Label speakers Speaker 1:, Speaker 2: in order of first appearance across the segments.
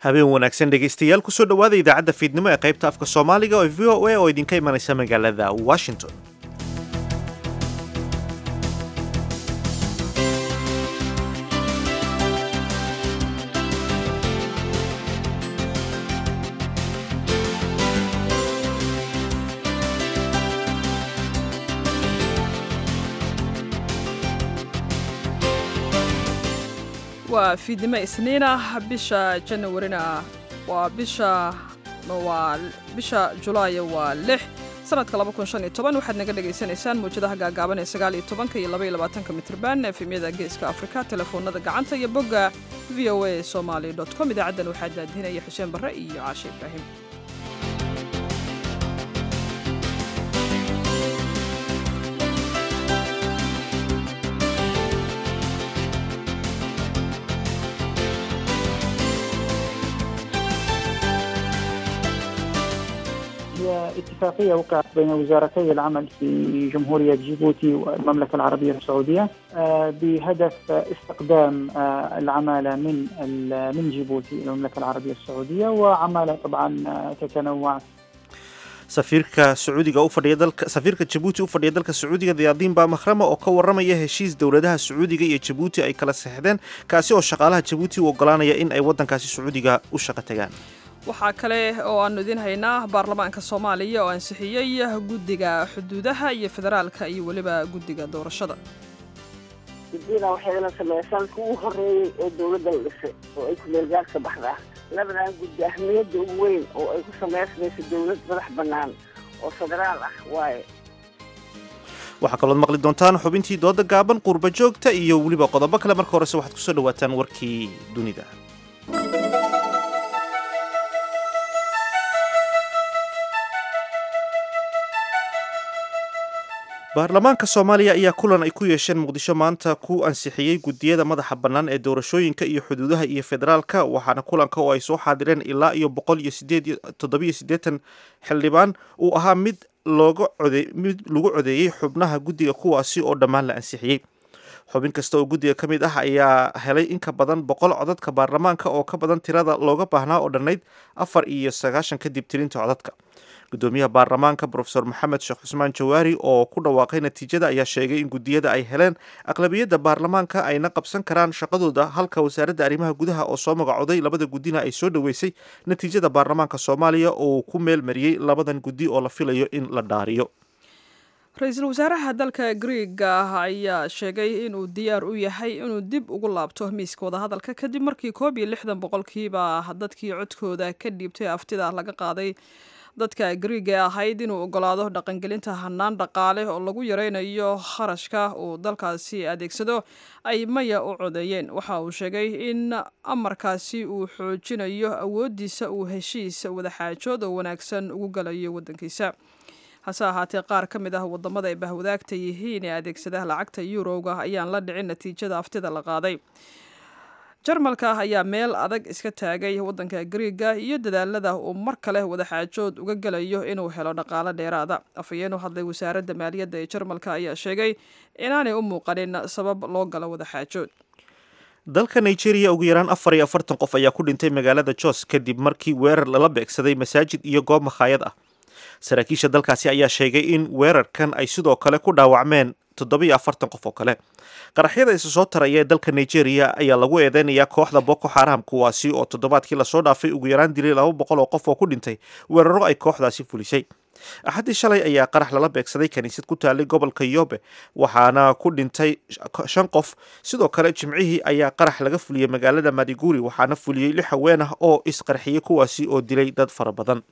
Speaker 1: habeen wanaagsan dhegaystayaal kusoo dhowaada idaacadda fiidnimo ee qaybta afka soomaaliga oo v o a oo idinka imanaysa magaalada washington
Speaker 2: waa fiidnimo isniina bisha janawarina waa bisha waa bisha julaaya waa lix sanadka waxaad naga dhagaysanaysaan mawjadaha gaagaaban ee sagaaliyo tobanka iyo labaiyo labaatanka mitrban efemyada geeska afrika telefoonada gacanta iyo bogga v o a somaali com idaacaddan waxaa daadinaya xuseen barre iyo caashe ibraahim
Speaker 3: اتفاقية وقعت بين وزارتي العمل في جمهورية جيبوتي والمملكة العربية السعودية بهدف استقدام العمالة من من جيبوتي إلى المملكة العربية السعودية وعمالة طبعا تتنوع
Speaker 1: safiirka sacuudiga u fadhiya dalka safiirka jabuuti u fadhiya dalka sacuudiga diyaadiin baa mahrama oo ka warramaya heshiis dowladaha sacuudiga iyo jabuuti ay kala saxdeen kaasi oo shaqaalaha jabuuti u ogolaanaya in ay waddankaasi sacuudiga u shaqo tagaan
Speaker 2: waxaa kale oo aanu idiin haynaa baarlamaanka soomaaliya oo ansixiyey guddiga xuduudaha iyo federaalka iyo weliba guddiga doorashada
Speaker 4: guddiyada waxayna sameysaan kuwii horreeyey ee dowladda la dhisay oo ay kumeelgaarka baxdaa labadan guddi ahmiyadda ugu weyn oo ay ku samaysmayso dowlad madax bannaan oo federaal ah waaye
Speaker 1: waxaa kalood maqli doontaan xubintii dooda gaaban qurba joogta iyo weliba qodobo kale marka horese waxaad kusoo dhawaataan warkii dunida baarlamaanka soomaaliya ayaa kulan ay ku yeesheen muqdisho maanta ku ansixiyey guddiyada madaxa bannaan ee doorashooyinka iyo xuduudaha iyo federaalka waxaana kulanka oo ay soo xaadireen ilaa iyo boqol iyo sideed toddobiyo siddeetan xildhibaan uu ahaa mid looga code mid lagu codeeyey xubnaha guddiga kuwaasi oo dhammaan la ansixiyey xubin kasta oo guddiga ka mid ah ayaa helay in ka badan boqol codadka baarlamaanka oo ka badan tirada looga baahnaa oo dhannayd afar iyo sagaashan kadib tirinta codadka gudoomiyaha baarlamaanka brofesor maxamed sheekh cusmaan jawaari oo ku dhawaaqay natiijada ayaa sheegay in guddiyada ay heleen aqlabiyadda baarlamaanka ayna qabsan karaan shaqadooda halka wasaaradda arrimaha gudaha oo soo magacooday labada guddina ay soo dhoweysay natiijada baarlamaanka soomaaliya oo ku meel mariyey labadan guddi oo la filayo in la dhaariyo
Speaker 2: ra-iisul wasaaraha dalka griega ayaa sheegay inuu diyaar u yahay inuu dib ugu laabto miiska wadahadalka kadib markii koob iyo lixdan boqolkiiba dadkii codkooda ka dhiibtay aftida laga qaaday dadka griiga ee ahayd inuu ogolaado dhaqangelinta hanaan dhaqaale oo lagu yareynayo kharashka uu dalkaasi adeegsado ay maya u codeeyeen waxa uu sheegay in amarkaasi uu xoojinayo awoodiisa uu heshiis wadaxaajood oo wanaagsan ugu galayo wadankiisa hase ahaatee qaar ka mid ah wadamada ay bahwadaagta yihiin ee adeegsada lacagta yuurowga ayaan la dhicin natiijada aftida la qaaday jarmalka ayaa meel adag iska taagay wadanka griiga iyo dadaalada uu mar kale wadaxaajood uga gelayo inuu helo dhaqaalo dheeraada afhayeen u hadlay wasaaradda maaliyadda ee jarmalka ayaa sheegay inaanay u muuqanin sabab loo galo wadaxaajood
Speaker 1: dalka nigeria ugu yaraan afar iyo afartan qof ayaa ku dhintay magaalada jos kadib markii weerar lala beegsaday masaajid iyo goob makhaayad ah saraakiisha dalkaasi ayaa sheegay in weerarkan ay sidoo kale ku dhaawacmeen toddobiyo afartan qof oo kale qaraxyada isa soo taraya ee dalka nigeria ayaa lagu eedeynayaa kooxda boko xaram kuwaasi oo toddobaadkii lasoo dhaafay ugu yaraan dilay laba boqol oo qof oo ku dhintay weeraro ay kooxdaasi fulisay axaddii shalay ayaa qarax lala beegsaday kaniisad ku taalay gobolka yobe waxaana ku dhintay shan qof sidoo kale jimcihii ayaa qarax laga fuliyey magaalada madiguri waxaana fuliyey lix haween ah oo isqarxiyey kuwaasi oo dilay dad fara badan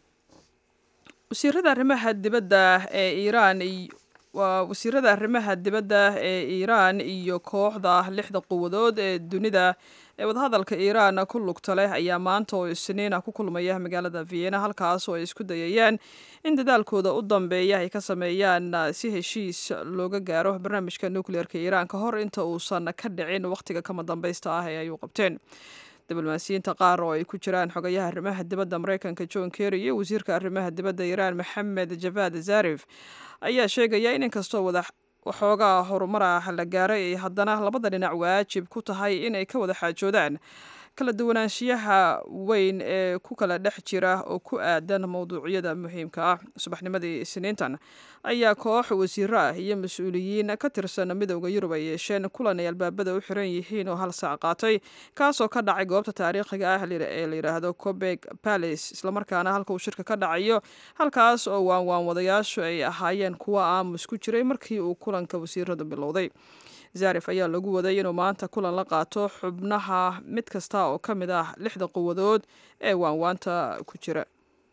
Speaker 2: wasiirada arrimaha dibadda ee iiraan waa wasiirada arrimaha dibadda ee iiraan iyo kooxda lixda quwadood ee dunida ee wadahadalka iiraan ku lugta leh ayaa maanta oo isniina ku kulmaya magaalada vienna halkaas oo ay isku dayayaan in dadaalkooda u dambeeya ay ka sameeyaan si heshiis looga gaaro barnaamijka nucleerka iiraan ka hor inta uusan ka dhicin wakhtiga kama dambaysta ah ee ay u qabteen diblomaasiyiinta qaar oo ay ku jiraan xogayaha arrimaha dibadda mareykanka john kerry iyo wasiirka arrimaha dibadda iiraan maxamed javad zarif ayaa sheegaya in inkastoo wada waxoogaa horumar ah la gaaray ay haddana labada dhinac waajib ku tahay in ay ka wada xaajoodaan kala duwanaanshiyaha weyn ee ku kala dhex jira oo ku aadan mowduucyada muhiimka ah subaxnimadii isniintan ayaa koox wasiiro ah iyo mas-uuliyiin ka tirsan midowda yurub ay yeesheen kulan ay albaabada u xiran yihiin oo hal saac qaatay kaasoo ka dhacay goobta taariikhiga ah ee la yidhaahdo cobeg palace islamarkaana halka uu shirka ka dhacayo halkaas oo waanwaan wadayaashu ay ahaayeen kuwa aamus ku jiray markii uu kulanka wasiiradu bilowday zarif ayaa lagu waday inuu maanta kulan la qaato xubnaha mid kasta oo ka mid ah lixda quwadood ee waanwaanta ku jira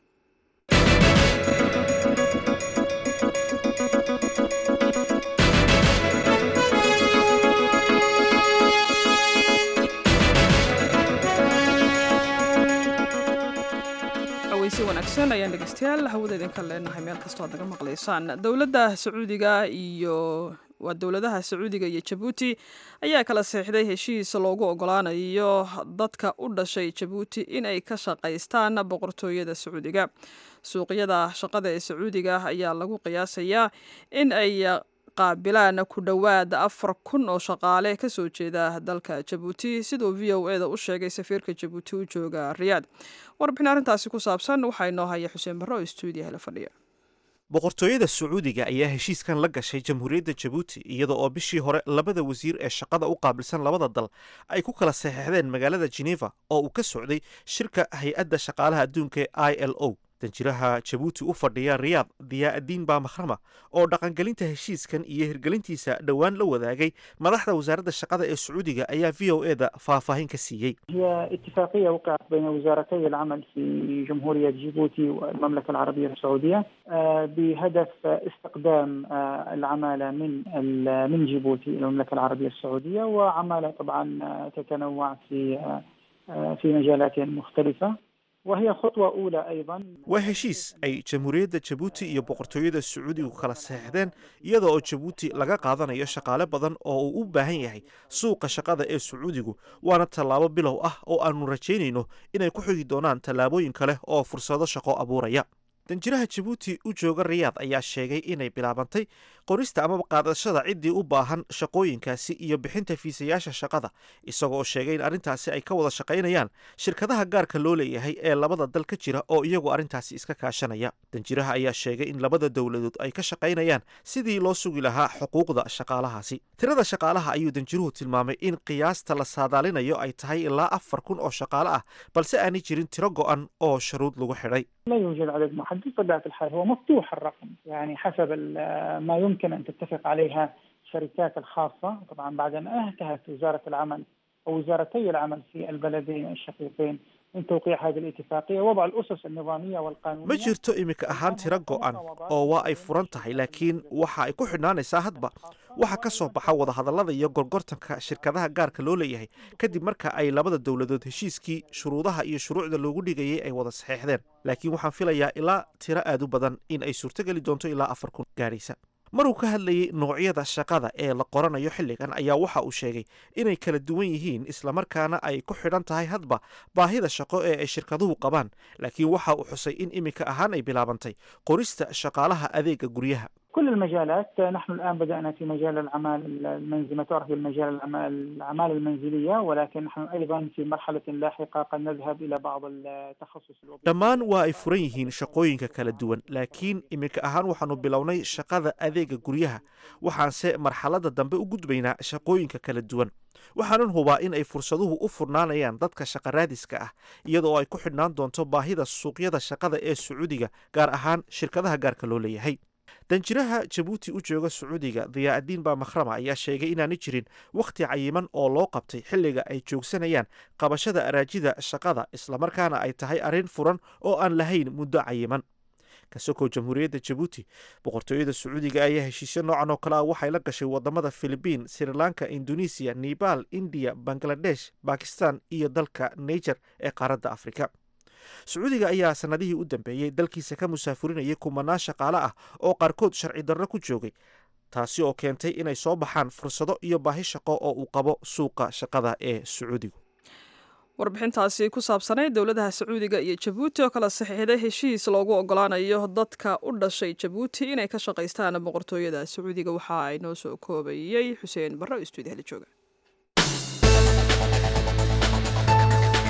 Speaker 2: si wanaagsan ayaan dhegeystayaal hawada idinka leenahay meel kastoo aad naga maqlaysaan dowladda sacuudiga iyo waa dowladaha sacuudiga iyo jabuuti ayaa kala seexday heshiis loogu ogolaanayo dadka u dhashay jabuuti inay ka shaqaystaan boqortooyada sacuudiga suuqyada shaqada ee sacuudiga ayaa lagu qiyaasayaa in ay qaabilaan ku dhowaad afar kun oo shaqaale kasoo jeeda dalka jabuuti siduu v o e da u sheegay safiirka jabuuti u jooga riyaad warbixin arrintaasi ku saabsan waxaa inoo haya xuseen barre oo stuudiyaha la fadhiya
Speaker 1: boqortooyada sacuudiga ayaa heshiiskan la gashay jamhuuriyadda jabuuti iyada oo bishii hore labada wasiir ee shaqada u qaabilsan labada dal ay ku kala saxeixdeen magaalada geneva oo uu ka socday shirka hay-adda shaqaalaha adduunka ee i l o danjiraha jabuuti u fadhiya riyaad diyaa'adiin baa makhrama oo dhaqangelinta heshiiskan iyo hirgelintiisa dhowaan la wadaagay madaxda wasaaradda shaqada ee sacuudiga ayaa v o e da faahfaahin ka siiyey
Speaker 3: هي اتفاقية وقعت بين وزارتي العمل في جمهورية جيبوتي والمملكة العربية السعودية آه، بهدف استقدام آه، العمالة من ال- من جيبوتي إلى المملكة العربية السعودية وعمالة طبعا آه، تتنوع في آه، آه، في مجالات مختلفة وهي خطوة أولى أيضا
Speaker 1: waa heshiis ay jamhuuriyadda jabuuti iyo boqortooyada sacuudigu kala saxeixdeen iyada oo jabuuti laga qaadanayo shaqaale badan oo uu u baahan yahay suuqa shaqada ee sacuudigu waana tallaabo bilow ah oo aanu rajaynayno inay ku xigi doonaan tallaabooyin kale oo fursado shaqo abuuraya danjiraha jabuuti u jooga riyaad ayaa sheegay inay bilaabantay qorista amaba qaadashada ciddii u baahan shaqooyinkaasi iyo bixinta fiisayaasha shaqada isagoo sheegay in arrintaasi ay ka wada shaqaynayaan shirkadaha gaarka loo leeyahay ee labada dal ka jira oo iyagu arrintaasi iska kaashanaya danjiraha ayaa sheegay in labada dowladood ay ka shaqaynayaan sidii loo sugi lahaa xuquuqda shaqaalahaasi tirada shaqaalaha ayuu danjiruhu tilmaamay in qiyaasta la saadaalinayo ay tahay ilaa afar kun oo shaqaale ah balse aanay jirin tiro go'an oo sharuud lagu xidhay
Speaker 3: لا يوجد عدد محدد بطبيعة الحال هو مفتوح الرقم يعني حسب ال- ما يمكن أن تتفق عليها الشركات الخاصة طبعا بعد أن انتهت وزارة العمل أو وزارتي العمل في البلدين الشقيقين من توقيع هذه الاتفاقية وضع الأسس النظامية والقانونية
Speaker 1: ma jirto iminka ahaan tiro go'an oo waa ay furan tahay laakiin waxa ay ku xidhnaanaysaa hadba waxa ka soo baxa wadahadallada iyo gorgortanka shirkadaha gaarka loo leeyahay kadib marka ay labada dowladood heshiiskii shuruudaha iyo shuruucda loogu dhigayay ay wada saxeexdeen laakiin waxaan filayaa ilaa tiro aad u badan in ay suurtogeli doonto ilaa afar kun gaaraysa maruu ka hadlayay noocyada shaqada ee la qoranayo xilligan ayaa waxa uu sheegay inay kala duwan yihiin islamarkaana ay ku xidhan tahay hadba baahida shaqo ee ay shirkaduhu qabaan laakiin waxa uu xusay in iminka ahaan ay bilaabantay qorista shaqaalaha adeega guryaha
Speaker 3: كل المجالات نحن الآن بدأنا في مجال الأعمال المنزلية ما تعرف بالمجال الأعمال الأعمال المنزلية ولكن نحن أيضا في مرحلة لاحقة قد نذهب إلى بعض التخصص الوظيفي
Speaker 1: dhammaan waa ay furan yihiin shaqooyinka kala duwan laakiin iminka ahaan waxaanu bilownay shaqada adeega guryaha waxaanse marxaladda dambe u gudbaynaa shaqooyinka kala duwan waxaanan hubaa in ay fursaduhu u furnaanayaan dadka shaqaraadiska ah iyadoo ay ku xidhnaan doonto baahida suuqyada shaqada ee sacuudiga gaar ahaan shirkadaha gaarka loo leeyahay danjiraha jabuuti u jooga sacuudiga diyaa'adiin baa makhrama ayaa sheegay inaanay jirin wakhti cayiman oo loo qabtay xilliga ay joogsanayaan qabashada araajida shaqada islamarkaana ay tahay arrin furan oo aan lahayn muddo cayiman kasakoo jamhuuriyadda jabuuti boqortooyada sacuudiga ayaa heshiisyo noocan oo kale ah waxay la gashay wadamada filibiin sri lanka indonesiya nebal indiya bangladesh bakistan iyo dalka niger ee qaaradda afrika sacuudiga ayaa sanadihii u dambeeyey dalkiisa ka musaafurinayay kumanaan shaqaale ah oo qaarkood sharci darro ku joogay taasi oo keentay inay soo baxaan fursado iyo baahi shaqo oo uu qabo suuqa shaqada ee sacuudigu
Speaker 2: warbixintaasi ku saabsanay dowladaha sacuudiga iyo jabuuti oo kala saxiixday heshiis loogu ogolaanayo dadka u dhashay jabuuti inay ka shaqaystaan boqortooyada sacuudiga waxa ay noo soo koobayey xuseen barre oo stuudiyaha la jooga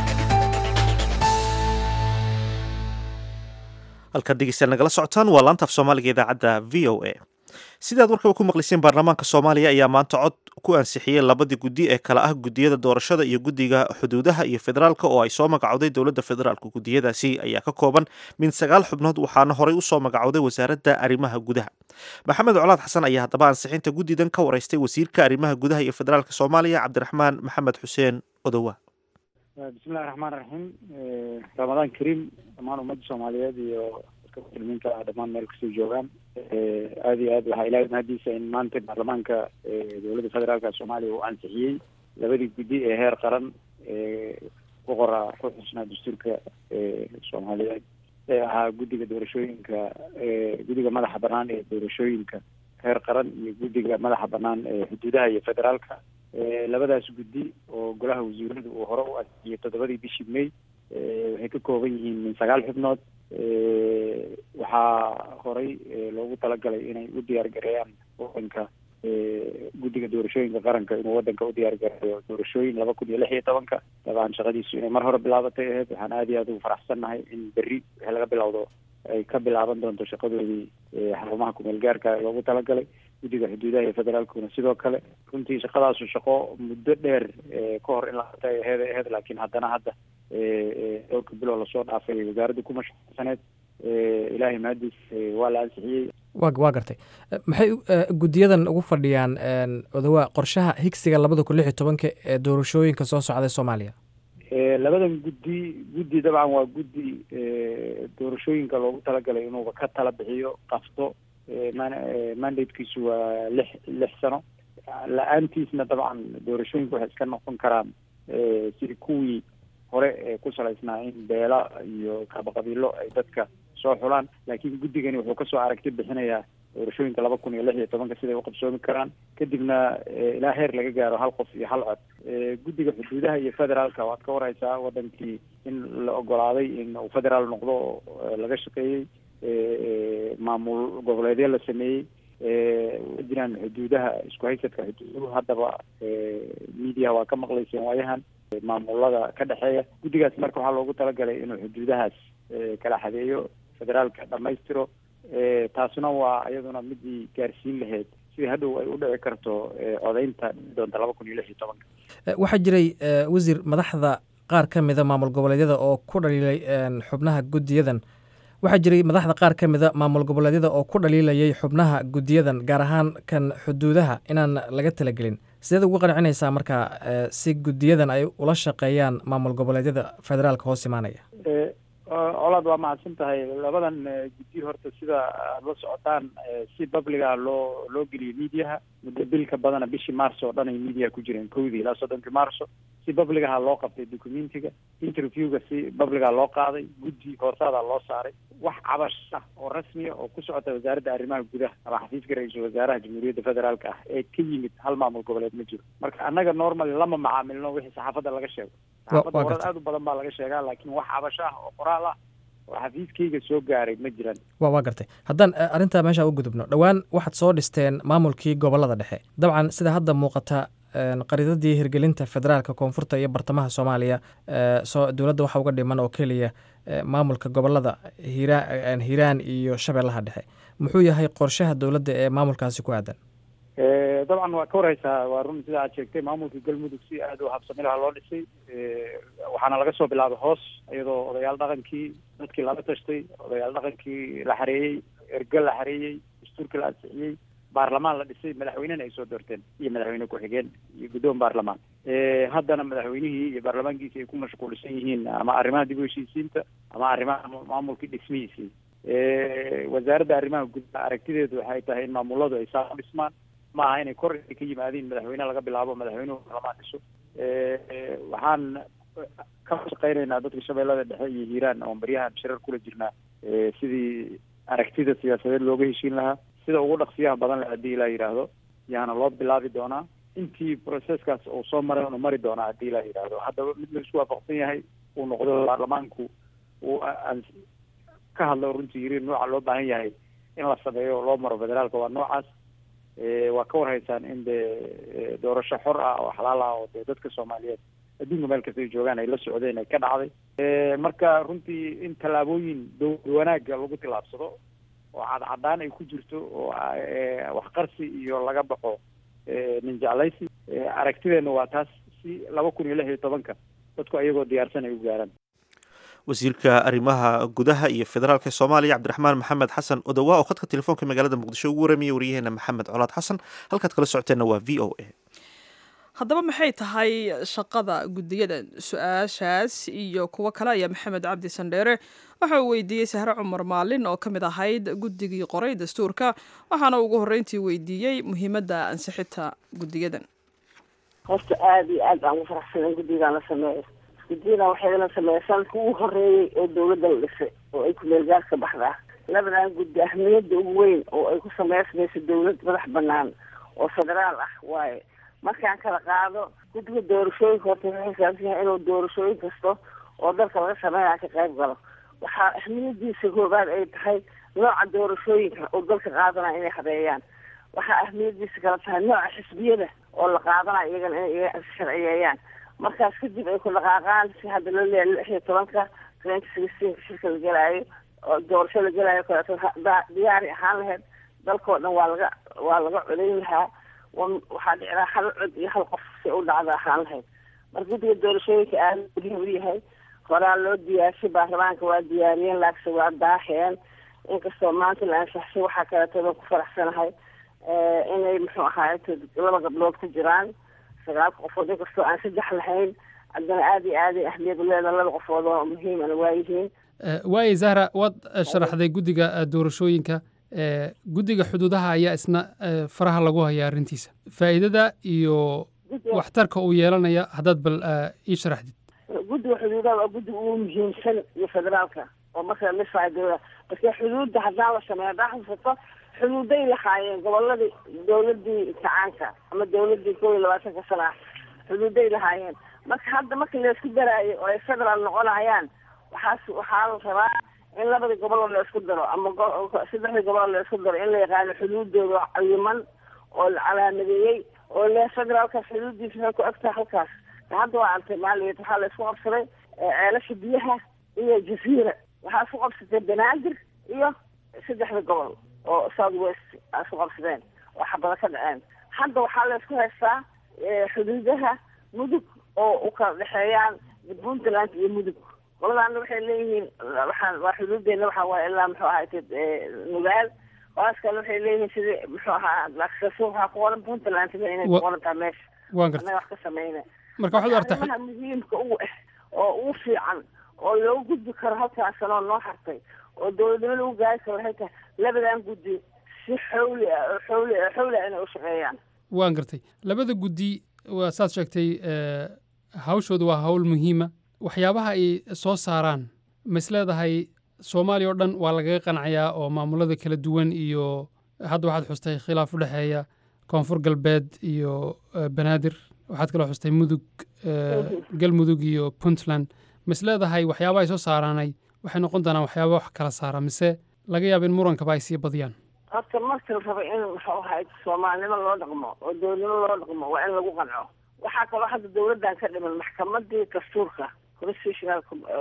Speaker 1: halkaad dhegeystayaal nagala socotaan waa laanta af soomaaliga idaacadda v o a sidaad warkaba ku maqliseen baarlamaanka soomaaliya ayaa maanta cod ku ansixiyey labadii guddi ee kala ah gudiyada doorashada iyo guddiga xuduudaha iyo federaalka oo ay soo magacowday dowladda federaalka gudiyadaasi ayaa ka kooban min sagaal xubnood waxaana horey usoo magacowday wasaaradda arrimaha gudaha maxamed colaad xasan ayaa haddaba ansixinta guddidan ka wareystay wasiirka arrimaha gudaha iyo federaalka soomaaliya cabdiraxmaan maxamed xuseen odowa
Speaker 5: bismillahi raxmaan raxiim ramadaan kariim dhammaan ummadda soomaaliyeed iyo dadka muslimiinta ah dhammaan meel kastoo joogaan aada iyo aad waxaa ilahay mahadiisa in maanta baarlamaanka dowladda federaalka soomaaliya uu ansixiyey labadii guddi ee heer qaran ku qora ku xusnaa dastuurka soomaaliyeed ee ahaa guddiga doorashooyinka guddiga madaxa banaan ee doorashooyinka heer qaran iyo guddiga madaxa banaan ee xuduudaha iyo federaalka labadaas guddi oo golaha wasiiradu uu hore u ansixiyey toddobadii bishii may waxay ka kooban yihiin min sagaal xubnood waxaa horey loogu talagalay inay u diyaar gareeyaan wadanka guddiga doorashooyinka qaranka inuu wadanka u diyaar gareeyo doorashooyin laba kun iyo lix iyo tobanka dabcan shaqadiisu inay mar hore bilaabatay ahayd waxaan aada iyo aada ugu faraxsannahay in berri wixii laga bilowdo ay ka bilaaban doonto shaqadoodii xarumaha kumeel gaarka loogu talagalay guddiga xuduudaha iyo federaalkuna sidoo kale runtii shaqadaasu shaqo muddo dheer ka hor in la qabta ay aheed ay aheyd laakiin haddana hadda dhowrka bilow lasoo dhaafay wasaaradda ku mashquulsaneed ilaahay mahadiis waa la ansixiyey
Speaker 6: wa waa gartay maxay guddiyadan ugu fadhiyaan odowa qorshaha higsiga labada kun lix iyo tobanka ee doorashooyinka soo socday soomaaliya
Speaker 5: labadan guddi guddi dabcan waa guddi doorashooyinka loogu talagalay inuuba ka tala bixiyo qabto mandatekiisu waa lix lix sano la-aantiisna dabcan doorashooyinka waxay iska noqon karaan sidii kuwii hore ee ku salaysnaa in beela iyo kabaqabiilo ay dadka soo xulaan laakiin guddigani wuxuu kasoo aragti bixinayaa doorashooyinka laba kun iyo lix iyo tobanka siday uqabsoomi karaan kadibna ilaa heer laga gaaro hal qof iyo hal cod guddiga xuduudaha iyo federaalka waad ka wareysaa wadankii in la ogolaaday in uu federaal noqdo oo laga shaqeeyey maamul goboleedyo la sameeyey wa jiraan xuduudaha isku haysadka xuduuduhu haddaba mediaha waa ka maqlayseen waayahan maamulada ka dhexeeya guddigaas marka waxaa loogu talagalay inuu xuduudahaas kala xadeeyo federaalka dhamaystiro taasna waa iyaduna midii gaarsiin lahayd sidii hadhow ay u dhici karto codeynta doonta laba kun iyo lix iyo tobanka
Speaker 6: waxaa jiray wasiir madaxda qaar ka mida maamul goboleedyada oo ku dhaliilay xubnaha guddiyadan waxaa jiray madaxda qaar ka mida maamul goboleedyada oo ku dhaliilayay xubnaha guddiyadan gaar ahaan kan xuduudaha inaan laga talagelin sideed ugu qancinaysaa marka si guddiyadan ay ula shaqeeyaan maamul goboleedyada federaalka hoos imaanaya
Speaker 5: colaad waa mahadsan tahay labadan guddi horta sida aad la socotaan si publiga loo loo geliyay mediaha muddo bil ka badana bishii marso oo dhan ay mediaha ku jireen kowdii ilaa soddonkii marso si publigaha loo qabtay documentiga interviewga si publiga loo qaaday guddi hoosaadaa loo saaray wax cabash ah oo rasmiya oo ku socota wasaaradda arrimaha gudaha ama xafiiska ra-iisul wasaaraha jamhuuriyadda federaalka ah ee ka yimid hal maamul goboleed ma jiro marka annaga normal lama macaamilno wixii saxaafadda laga sheego saxaafadda warad aada u badan baa laga sheegaa laakiin wax cabash ah oo qoraal ah oo xafiiskayga soo gaaray ma jiraan
Speaker 6: wa waa gartay haddaan arrintaa meesha u gudubno dhowaan waxaad soo dhisteen maamulkii gobollada dhexe dabcan sida hadda muuqata qaridadii hirgelinta federaalka koonfurta iyo bartamaha soomaaliya so dowladda waxaa uga dhiman oo keliya maamulka gobollada hiiraan hiiraan iyo shabeellaha dhexe muxuu yahay qorshaha dowladda ee maamulkaasi ku aadan
Speaker 5: dabcan waa ka wareysaa waa run sida aad sheegtay maamulka galmudug si aada u habsami laha loo dhisay waxaana laga soo bilaabay hoos iyadoo odayaal dhaqankii dadkii laga tashtay odayaal dhaqankii la xareeyey erge la xareeyey dastuurkii la ansixiyey baarlamaan la dhisay madaxweynena ay soo doorteen iyo madaxweyne ku-xigeen iyo guddoon baarlamaan haddana madaxweynihii iyo baarlamaankiisi ay ku mashquulsan yihiin ama arrimaha dib u heshiisiinta ama arrimaha maamulkii dhismihiisii wasaaradda arrimaha gudaha aragtideedu waxay tahay in maamuladu ay saa u dhismaan ma aha inay kor ka yimaadiin madaxweyne laga bilaabo madaxweynuhu baarlamaan dhiso waxaan ka shaqeynaynaa dadka shabeellada dhexe iyo hiiraan oon baryahan shirar kula jirnaa sidii aragtida siyaasadeed looga heshiin lahaa sida ugu dhaqsiyaha badan le haddii ilaa yidhaahdo yaana loo bilaabi doonaa intii processkaas uu soo maray unu mari doonaa haddii ilaa yidhaahdo haddaba mid la isku waafaqsan yahay uu noqdo baarlamaanku uu ka hadlo runtii yiri nooca loo baahan yahay in la sameeyo oo loo maro federaalka waa noocaas waa ka warhaysaan in dee doorasho xor ah oo xalaal ah oo dee dadka soomaaliyeed adduunka meel kasta ay joogaan ay la socdeen ay ka dhacday marka runtii in tallaabooyin dowlad wanaagga lagu tillaabsado oo cadcadaan ay ku jirto oo waxqarsi iyo laga baxo nin jeclaysi aragtideenna waa taas si laba kun iyo lix iyo tobanka dadku ayagoo diyaarsan ay u gaaraan
Speaker 1: wasiirka arrimaha gudaha iyo federaalka soomaaliya cabdiraxmaan maxamed xasan odowa oo khadka telefoonka magaalada muqdisho ugu waramiyay waryaheena maxamed colaad xasan halkaad kala socoteenna waa v o a
Speaker 2: haddaba maxay tahay shaqada guddiyadan su-aashaas iyo kuwo kale ayaa maxamed cabdi sandheere waxa uu weydiiyey sahre cumar maalin oo ka mid ahayd guddigii qoray dastuurka waxaana ugu horreyntii weydiiyey muhiimadda ansixinta guddiyadan
Speaker 4: horta aada iyo aad baan ugu faraxsanan guddigan la sameeyo guddiyadan waxay la sameeyaan kuwii horeeyey oo dawladda la dhisay oo ay ku meelgaarka baxda labadan guddi ahmiyadda ugu weyn oo ay ku sameysmayso dawlad madax banaan oo federaal ah waaye markaan kala qaado guddiga doorashooyinka horta waxay saabsan yahay inuu doorashooyin kasto oo dalka laga sameynaya ka qayb galo waxaa ahmiyadiisa koobaad ay tahay nooca doorashooyinka oo dalka qaadanaya inay habeeyaan waxaa ahmiyadiisa kala tahay nooca xisbiyada oo la qaadanayo iyagana inay sharciyeeyaan markaas kadib ay ku dhaqaaqaan si hadda loo leeyahay lix iyo tobanka twenty sixteenka shirka la gelaayo oo doorasho la gelaayo kaleeto diyaari ahaan lahayd dalkao dhan waa laga waa laga codayn lahaa waxaa dhici lahaa hal cod iyo hal qof si u dhacda ahaan lahayd marka guddiga doorashooyinka aada muhiim u yahay horaa loo diyaarshay baarlamaanka waa diyaariyeen laakse waa daaheen inkastoo maanta la ansaxshay waxaa kaleeto ku faraxsanahay inay muxuu ahaay laba gabdhood ku jiraan sagaalka qofood inkastoo aan saddex lahayn haddana aada iyo aaday ahmiyad uleedaha laba qofood oo muhiimana waayihiin
Speaker 7: waaye zahra waad sharaxday guddiga doorashooyinka guddiga xuduudaha ayaa isna faraha lagu hayaa arrintiisa faa'iidada iyo waxtarka uu yeelanaya haddaad bal ii sharaxdid
Speaker 4: guddiga xuduudaha waa guddiga ugu muhiimsan iyo federaalka oo marka la dhisayo dowlada marka xuduudda haddaan la sameeyo haddaa xusato xuduuday lahaayeen goboladii dawladii kacaanka ama dawladii kow iyo labaatanka sana ah xuduuday lahaayeen marka hadda marka laysku daraayo oo ay federaal noqonayaan waxaas waxaa la rabaa in labadii gobol la isku daro ama saddexdii gobol la isku daro in la yaqaano xuduudooda cayiman oo la calaamadeeyey oo le federaalka xuduudiisa waxay ku egtahay halkaas hadda waa artay maaliyeed waxaa la isku qabsaday ceelasha biyaha iyo jasiira waxaa isku qabsatay banaadir iyo saddexda gobol oo south west a isku qabsadeen oo xabada ka dhaceen hadda waxaa la isku haystaa xuduudaha mudug oo u kala dhexeeyaan puntland iyo mudug qoladaana waxay leeyihiin waxaan waa xuduudeena waxa waaye ilaa muxuu ahaay nugaal qolaas kale waxay leeyihiin sidii muxuu ahaa laksaso waxaa ku qoran puntland inay ku qoran tahay meesha
Speaker 7: waan gartay
Speaker 4: annaga wax ka samayna
Speaker 7: marka waxaad artay
Speaker 4: arrimaha muhiimka ugu ah oo ugu fiican oo loogu gudbi karo halkaas sanoo noo hartay oo dowladnimo lagu gaari karo waxay tahay labadan guddi si xawli ah oo xawli ah xawli ah inay u shaqeeyaan
Speaker 7: waan gartay labada guddi waa saad sheegtay hawshooda waa hawl muhiima waxyaabaha ay soo saaraan ma is leedahay soomaaliya oo dhan waa lagaga qancayaa oo maamulada kala duwan iyo hadda waxaad xustay khilaaf u dhexeeya koonfur galbeed iyo banaadir waxaad kaloo xustay mudug galmudug iyo puntland ma is leedahay waxyaabaha ay soo saaraanay waxay noqon doonaan waxyaaba wax kala saara mise laga yaaba in murankaba ay sii badiyaan
Speaker 4: horta marka la rabo in muxuu ahaay soomaalinimo loo dhaqmo oo dowladnimo loo dhaqmo waa in lagu qanco waxaa kaloo hadda dowladdan ka dhiman maxkamadii dastuurka constitutional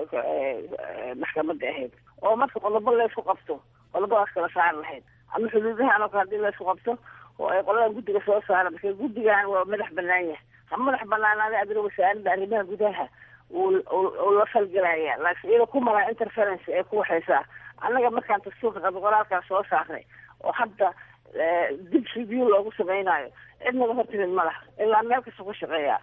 Speaker 4: maxkamadda ahayd oo marka qodobo laysku qabto qodobadaas kala saari lahayd ama xuduudahan oo kale hadii laysku qabto oo ay qoladan guddiga soo saara marka guddigan waa madax banaan yahay ha madax banaanaada adina wasaaradda arrimaha gudaha uu la falgelaya laakiin iyada ku maraa interference ee ku waxaysaa annaga markaan dastuurka qadqoraalkaa soo saaray oo hadda dib review loogu samaynayo cidnaga hortimid ma laha ilaa meel kasta ku shaqeeya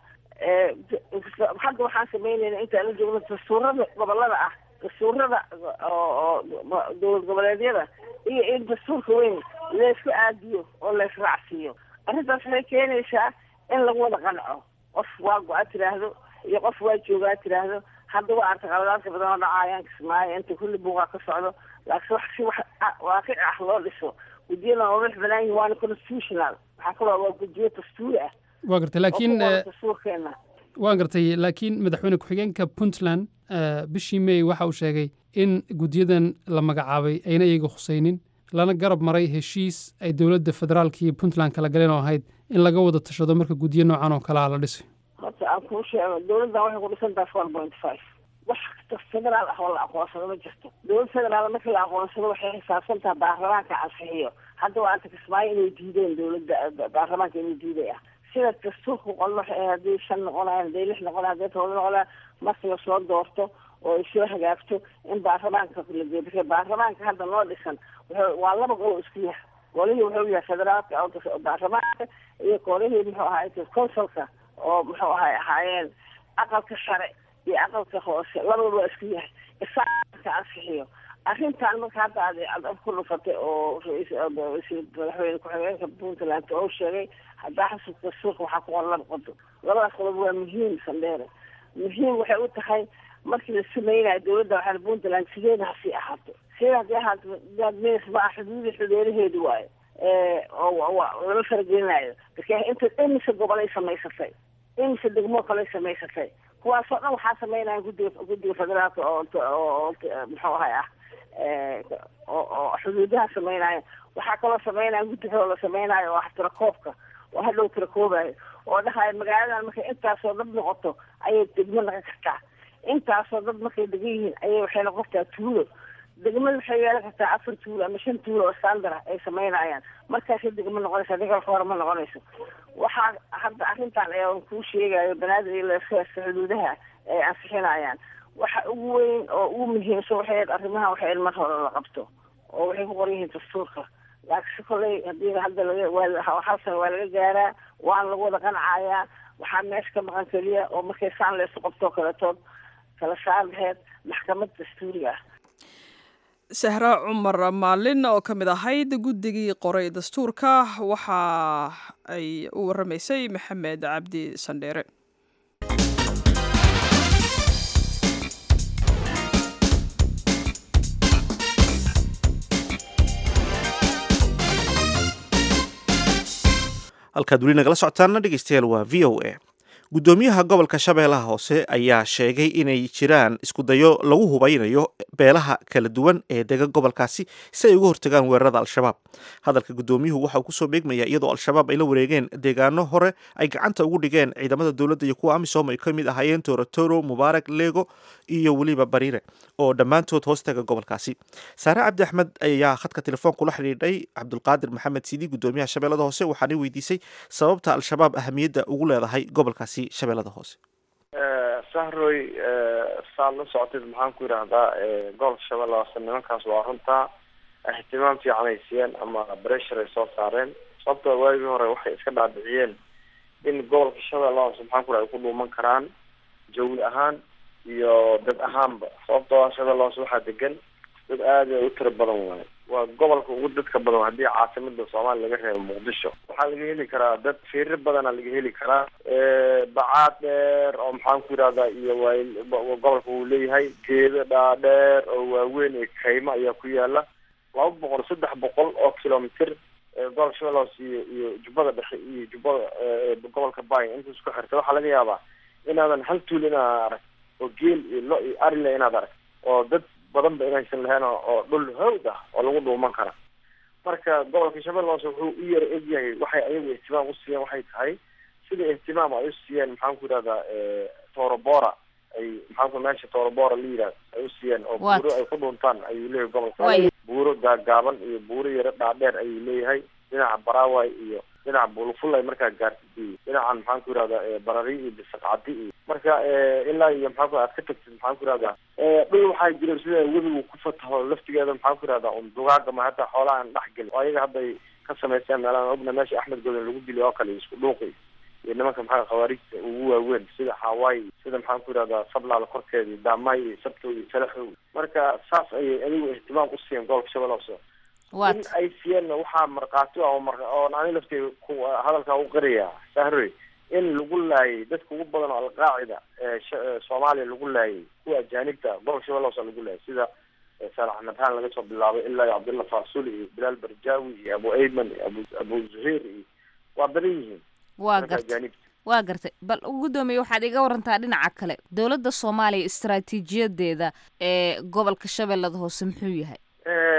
Speaker 4: hadda waxaan samaynayna intaan la joogno dastuurada gobolada ah dastuurada oo dowlad goboleedyada iyo in dastuurka weyn laysku aadiyo oo laysraacsiiyo arrintaas waxay keenaysaa in lagu wada qanco qof waa go-a tiraahdo iyo qof waa joogaa tiraahdo hadda waa arta qaladaadka badan oo dhacaayaan kismaayo inta kulli buuqaa ka socdo laakiin wax si wax waaqic ah loo dhiso guddiyada waa madax banaan yihin waana constitutional waxaa kaloo waa guddiyo dastuuri ah
Speaker 7: waa gartay laakiin
Speaker 4: dastuurkeena
Speaker 7: waan gartay laakiin madaxweyne ku-xigeenka puntland bishii may waxa uu sheegay in guddiyadan la magacaabay ayna iyaga khusaynin lana garab maray heshiis ay dowladda federaalka iyo puntland kala galeen oo ahayd in laga wada tashado marka guddiyo noocan oo kalea la dhisay
Speaker 4: horta horta aan kuu sheego dawladdan waxay ku dhisan tahay four point five wax kasta federaal ah oo la aqoonsado ma jirto dowlad federaal markii la aqoonsado waxay xisaabsan tahay baarlamaanka ansixiyo hadda waa anta kismaayo inay diideen dowladda baarlamaanka inay diiday ah sida dastuurka qol waxay ahayd haddii shan noqonayan haddii lix noqonayan haddii todoba noqonayan marka lasoo doorto oo ay soo hagaagto in baarlamaanka la geeyo marka baarlamaanka hadda noo dhisan wuxuu waa laba gol oo isku yahay golihii wuxuu yahay federaalka oo baarlamaanka iyo golihii muxuu ahaay consulka oo muxuu ahaay ahaayeen aqalka sare iyo aqalka hoose labadaba waa isku yahay isaaka ansixiyo arrintan marka hadda aad ad ku dhufatay oo madaxweyne ku-xigeenka puntland oo sheegay haddaa xasubka suuqa waxaa ku qoran laba qodob labadaas qodob waa muhiim sandheere muhiim waxay u tahay markii la sameynayo dowladda waxaa puntland sideeda hasii ahaato sideeda hadii ahaato daadmeys ma ah xuduudii xudeeraheedi waayo oo lama faragelinayo marka inta imise gobolay samaysatay imise degmoo kaley samaysatay kuwaasoo dhan waxaa sameynaya guddiga guddiga federaalka oo oo muxuu ahay ah oo xuduudaha sameynaya waxaa kaloo sameynaya guddi kaloo la sameynayo oo ah tirakoobka oo hadhow tirakoobayo oo dhahaya magaaladan markay intaasoo dad noqoto ayay degmo noqon kartaa intaasoo dad markay degan yihiin ayay waxay noqon kartaa tuulo degmada waxay yeelan kartaa afar tuulo ama shan tuulo oo standard ah ay sameynayaan markaasay degmo noqonaysa adiga hore ma noqonayso waxaa hadda arrintan ayaan kuu sheegayo banaadir iyo leeseeska xuduudaha ay ansixinayaan waxa ugu weyn oo ugu muhiimsan waxay ahayd arrimaha waxay in mar hore la qabto oo waxay ku qoran yihiin dastuurka laakiinse kolley hadii hadda laga waa hal sana waa laga gaaraa waana lagu wada qancayaa waxaa meesha ka maqan keliya oo markay saan laysu qabtoo kaletood kala saar laheyd maxkamad dastuuriga ah
Speaker 2: sahra cumar maalin oo ka mid ahayd guddigii qoray dastuurka waxa ay u waramaysay maxamed cabdi sandheere
Speaker 1: halkaad weli nagala socotaana dhegeystayaal waa v o a guddoomiyaha gobolka shabeellaha hoose ayaa sheegay inay jiraan iskudayo lagu hubaynayo beelaha kala duwan ee dega gobolkaasi si ay uga hortagaan weerarada al-shabaab hadalka guddoomiyuhu waxa uu kusoo beegmaya iyadoo al-shabaab ay la wareegeen deegaano hore ay gacanta ugu dhigeen ciidamada dowladda iyo kuwa amisom ay ka mid ahaayeen torotoro mubaarak lego iyo weliba bariire oo dhammaantood hoostaga gobolkaasi saare cabdi axmed ayaa khadka telefoon la xidhiidhay cabdulqaadir maxamed sidi guddoomiyaha shabeellada hoose waxaanay weydiisay sababta al-shabaab ahamiyadda ugu leedahay gobolkaasi shabeellada hoose
Speaker 8: sahroy saad la socotid maxaan ku yidhaahdaa gobolka shabeella hoose nimankaas waa runtaa ihtimaam fiican ay siiyeen ama bressure ay soo saareen sababtoo waagii hore waxay iska dhaadhiciyeen in gobolka shabeella hoose maxaan ku yidhahda ay ku dhuuman karaan jawi ahaan iyo dad ahaanba sababtoo shabeella hoose waxaa degan dad aada u tiro badan waayo waa gobolka ugu dadka badan haddii caasimada soomaaliya laga reebo muqdisho waxaa laga heli karaa dad firir badana laga heli karaa bacaad dheer oo maxaan ku yidhahdaa iyo waay gobolka uu leeyahay geedo dhaadheer oo waaweyn iyo kaymo ayaa ku yaala laba boqol saddex boqol oo kilomitr gobolka shabeella hoose iyo iyo jubbada dhexe iyo jubbada gobolka bay inta isku xirta waxaa laga yaabaa inaadan hal tuul inaad arag oo geel iyo lo iyo arile inaad arag oo dad badan ba inaysan lahayn oo dhul hawd ah oo lagu dhuuman kara marka gobolka shabeella hoose wuxuu u yara egyahay waxay ayagu ihtimaam u siiyeen waxay tahay sida ihtimaam ay u siiyeen maxaan ku yidhahdaa torobora ay maxaanku meesha torobora la yidhahdo ay u siiyeen oo buuro ay ku dhuuntaan ayuu leeyahay gobolka buuro gaagaaban iyo buuro yaro dhaadheer ayuu leeyahay dhinaca baraway iyo dhinaca buluful ay markaa gaartid iyo dhinacan maxaan ku yidhahdaa barari iyo bisaqcadi iyo marka ilaa iyo maxaan ku aad ka tagtid maxaan ku yidhahdaa dhul waxaa jira sida webigu ku fataho laftigeeda maxaan ku yidhahdaa un dugaaga ma hataa xoolaha aan dhex gelin oo ayaga hadday ka samaysteen meelahan ogna meesha axmed godan lagu diliy oo kale isku dhuuqi iyo nimanka maxaa khawaarijta ugu waaweyn sida hawaii sida maxaan ku yidhahdaa sablaal korkeeda iyo daamay iyo sabto iyo salaxow marka saas ayay adigu ihtimaam u siiyeen gobolka shabeella hoose in ay siiyeenna waxaa markhaati oo mar oon ani laftay ku hadalkaa u qiraya sahroy in lagu laayay dadka ugu badan oo alqaacida soomaaliya lagu laayay kuwa ajaanibta gobolka shabeella hoose lagu laayay sida saalax nabhaan laga soo bilaabay ilaa iyo cabdillah faasuli iyo bilaal barjaawi iyo abu ayman iyo abu abu zuhair iyo waa badan yihiin
Speaker 9: waa gartay waa gartay bal guddoomiye waxaad iga warantaa dhinaca kale dowladda soomaaliya istaraatiijiyadeeda ee gobolka shabeellada hoose muxuu yahay